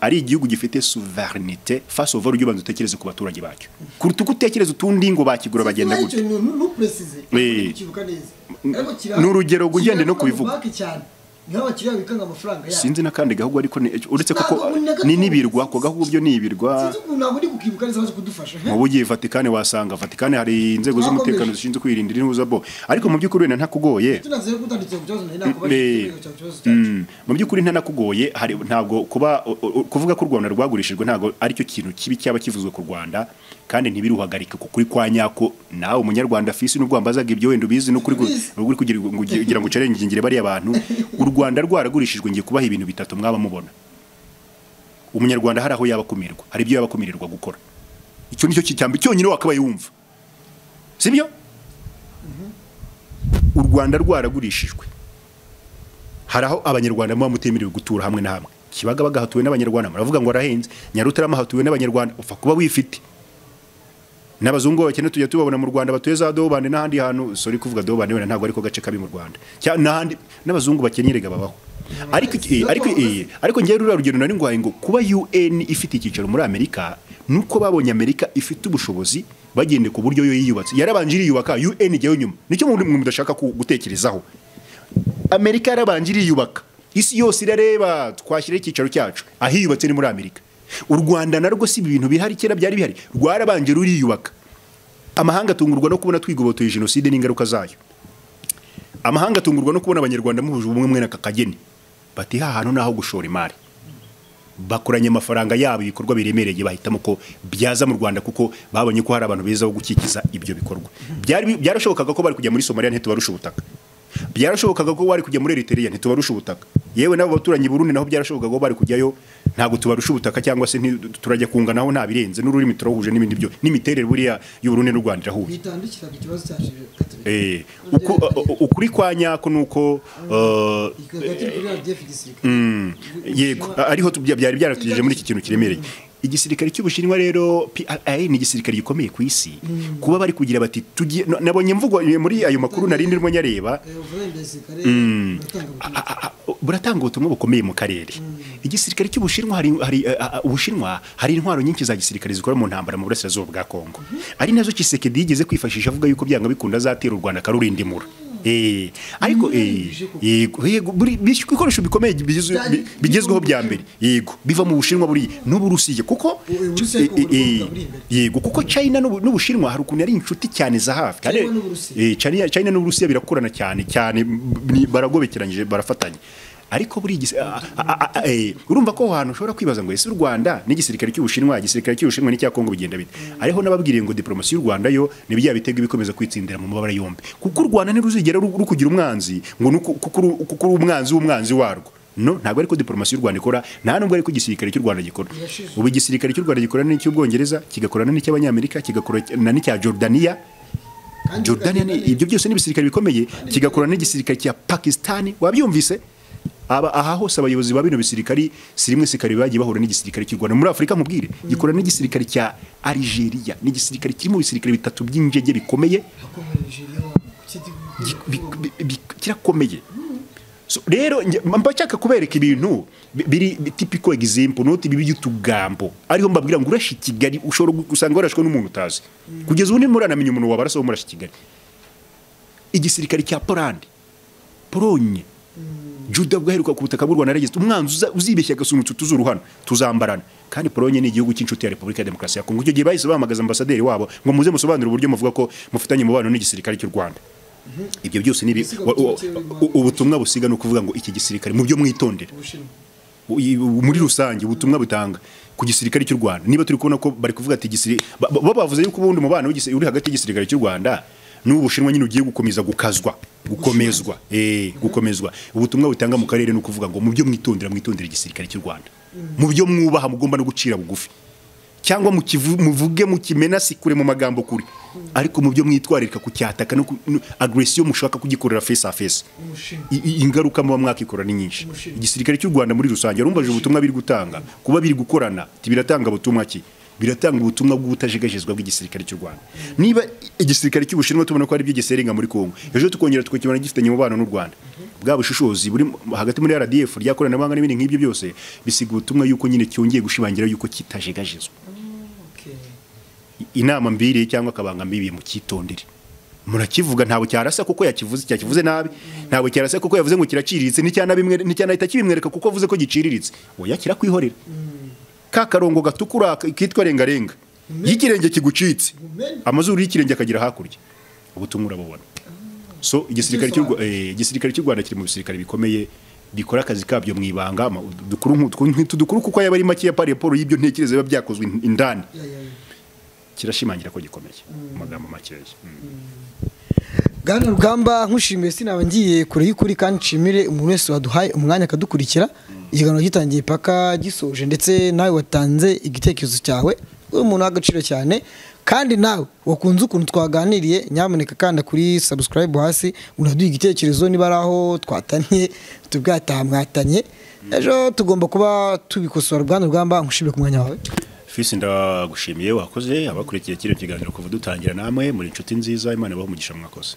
ari igihugu gifite souverinite face over ujya ubanza utekereze ku baturage bacyo kuruta uko utekereza utundi ngo bakigura bagenda gutya gutya ntupresize Eh. ukibuka neza Mm, Ariko kira- ni urugero ngo ugende no kira- kubivuga. banki cyane niho abakiriya babikanga amafaranga yabo sinzi n'akandi gahugu ariko ni- uretse Ntabwo kuko muri Nyagatuntu. ni n'ibirwa ako gahugu byo ni ibirwa sinzi ukuntu ntabwo ndi kukibuka neza baje kudufasha he? mu bugiye Vatikani wasanga Vatikani hari inzego z'umutekano zishinzwe kwirindira ihuza bo ariko mu by'ukuri wenda ntakugoye tunazeyo kutandikira ku kibazo nari nakubaje Eh, ikibazo cyawe, ikibazo cyacu mm, mu by'ukuri ntanakugoye hari ntabwo kuba u- u- kuvuga ko u rwanda rwagurishijwe ntabwo aricyo kintu kibi cyaba kivuzwe ku rwanda kandi ntibiruhagarike ku kuri kwa nyako nawe umunyarwanda fisi n'ubwo wambazaga ibyo wenda ubizi n'uko uri gu- Ubizi. uri kugira ngo ugira ngo ucerengingire bariya bantu u rwanda rwaragurishijwe ngiye kubaha ibintu bitatu mwaba mubona umunyarwanda hari aho yaba akumirwa hari ibyo yaba akumirirwa gukora icyo ni cyo cyambi cyonyine wakabaye wumva sibyo u rwanda rwaragurishijwe hari aho abanyarwanda muba mutemerewe gutura hamwe na hamwe kibagabaga hatuwe n'abanyarwanda muravuga ngo arahenze nyarutarama hatuwe n'abanyarwanda upfa kuba wifite n'abazungu bakene tujya tubabona mu rwanda batuye za dobane n'ahandi hantu sorry kuvuga dobane wenda ntabwo ariko gace kabi mu rwanda Cya- n'ahandi n'abazungu bakennye rega babaho ariko iki- eh, ariko eh, ariko ngewe ruriya rugendo nari ngwaye ngo kuba UN ifite icyicaro muri Amerika nuko babonye Amerika ifite ubushobozi bagende ku buryo yo yiyubatse yarabanje iriyubaka UN ijyayo nyuma nicyo mu mudashaka gutekerezaho Amerika yarabanje iriyubaka isi yose irareba twashyiraho icyicaro cyacu ahiyubatse ni muri Amerika u Rwanda narwo si ibintu bihari kera byari bihari rwarabanje ruriyubaka amahanga atungurwa no kubona twigobotoye jenoside n'ingaruka zayo amahanga atungurwa no kubona abanyarwanda muhuje ubumwe mwe n'akakageni bati hantu naho gushora imari bakoranye amafaranga yabo ibikorwa biremereye bahitamo ko byaza mu Rwanda kuko babonye ko hari abantu beza bo gukikiza ibyo bikorwa byari byarashobokaga ko bari kujya muri Somalia ntitubarusha ubutaka byarashobokaga ko bari kujya muri Eritrea ntitubarusha ubutaka yewe nabo baturanyi Burundi naho byarashobokaga ko bari kujyayo ntabwo tubarusha ubutaka cyangwa se turajya kunga naho nta birenze n'ururimi turahuje n'ibindi byo n'imiterere buriya y'u Burundi n'u Rwanda irahuje eh ukuri kwa nyako nuko yego ariho byari byaratugejeje muri iki kintu kiremereye igisirikare cy'ubushinwa rero PRA ni igisirikare gikomeye ku isi kuba bari kugira bati tugiye nabonye mvugo muri ayo makuru narindi rwo nyareba buratanga ubutumwa bukomeye mu karere igisirikare cy'ubushinwa hari ubushinwa hari intwaro nyinshi za gisirikare zikora mu ntambara mu burasirazuba bwa Kongo ari nazo Kisekedi yigeze kwifashisha avuga yuko byanga bikunda azatera u Rwanda karurindimura eh ariko eh yego yego bikoresho bikomeye bigezweho bya mbere yego biva mu bushinwa buri n'uburusiye kuko yego kuko China n'ubushinwa hari ukuntu ari inshuti cyane za hafi China China n'uburusiya birakorana cyane cyane baragobekeranyije barafatanye ariko buri urumva ko aho hantu ushobora kwibaza ngo ese u Rwanda n'igisirikare cy'ubushinwa igisirikare cy'ubushinwa n'icya Kongo bigenda bite ariho nababwiriye ngo diplomasi y'u Rwanda yo ni bya bitego bikomeza kwitsindira mu mabara yombi kuko u Rwanda ntiruzigera rukugira umwanzi ngo kuko uri umwanzi w'umwanzi warwo no ntabwo ariko diplomasi y'u Rwanda ikora nta nubwo ariko igisirikare cy'u Rwanda gikora ubu igisirikare cy'u Rwanda gikorana n'icy'ubwongereza kigakorana n'icy'abanyamerika kigakorana n'icya Jordania Jordania ibyo byose ni ibisirikare bikomeye kigakorana n'igisirikare cya Pakistani wabyumvise aba aha hose abayobozi ba bino bisirikari si rimwe sikari bagiye bahura n'igisirikare cy'u Rwanda muri Afurika nkubwire gikorana n'igisirikare cya Algeria n'igisirikare kirimo ibisirikare bitatu by'injege bikomeye kirakomeye rero mbashaka kubereka ibintu biri tipiko example noti bibi y'utugambo ariho mbabwira ngo urashe Kigali ushobora gusanga warashwe n'umuntu utazi kugeza ubu ndimo uranamenya umuntu wabaraso wo murashe Kigali igisirikare cya Poland Polonye juda bwaheruka ku butaka bw'u Rwanda regeze umwanzi uzibeshya gasunutse tuzuruhana tuzambarana kandi Polonye ni igihugu cy'inshuti ya Repubulika ya Demokarasi ya Kongo icyo gihe bahise bahamagaza ambasaderi wabo ngo muze musobanure uburyo muvuga ko mufitanye umubano n'igisirikare cy'u Rwanda ibyo byose ni ubutumwa busiga no kuvuga ngo iki gisirikare mu byo mwitondera muri rusange ubutumwa butanga ku gisirikare cy'u Rwanda niba turi kubona ko bari kuvuga ati gisirikare bavuze yuko ubundi umubano uri hagati y'igisirikare cy'u Rwanda n'ubushinwa nyine ugiye gukomeza gukazwa gukomezwa eh gukomezwa ubutumwa butanga mu karere no kuvuga ngo mu byo mwitondera mwitondera igisirikare cy'u Rwanda mu byo mwubaha mugomba no gucira bugufi cyangwa muvuge mukimena si kure mu magambo kuri ariko mu byo mwitwararika kucyataka no agression mushaka kugikorera face a face ingaruka muba mwakikora ni nyinshi igisirikare cy'u Rwanda muri rusange urumva ubutumwa biri gutanga kuba biri gukorana tibiratanga ubutumwa ki biratanga ubutumwa bw'ubutajegajezwa bw'igisirikare cy'u Rwanda niba igisirikare cy'ubushinwa tubona ko ari byo giserenga muri Kongo ejo tukongera tukakibona gifitanye umubano n'u Rwanda bwa bushishozi buri hagati muri RDF ryakoranabuhanga n'ibindi nk'ibyo byose bisiga ubutumwa yuko nyine cyongeye gushimangira yuko kitajegajezwa inama mbiri cyangwa akabanga mbibiye mu cyitondere murakivuga ntabwo cyarasa kuko yakivuze cyakivuze nabi ntabwo cyarasa kuko yavuze ngo kiraciriritse nticyanahita kibimwereka kuko avuze ko giciriritse oya kirakwihorera ka karongo gatukura kitwa rengarenga y'ikirenge kigucitse amazuru y'ikirenge akagira hakurya ubutumwa urabubona so igisirikare cy'u rwanda kiri mu bisirikare bikomeye bikora akazi kabyo mu ibanga dukuru kuko yaba ari make ya pareporo y'ibyo ntekerezo biba byakozwe indani kirashimangira ko gikomeye mu magambo makeya bwana rugamba nkushimiye sinaba ngiye kure y'ukuri kandi nshimire umuntu wese waduhaye umwanya akadukurikira ikiganiro gitangiye paka gisoje ndetse nawe watanze igitekerezo cyawe uri umuntu w'agaciro cyane kandi nawe wakunze ukuntu twaganiriye nyamuneka kanda kuri sabusikarayibu hasi unaduhe igitekerezo niba ari aho twataniye tubwataha mwatanye ejo tugomba kuba tubikosora bwana rugamba nkushimire ku mwanya wawe fisi ndagushimiye wakoze abakurikiye kino kiganiro kuva dutangira namwe muri inshuti nziza imana ibaha umugisha mwakoze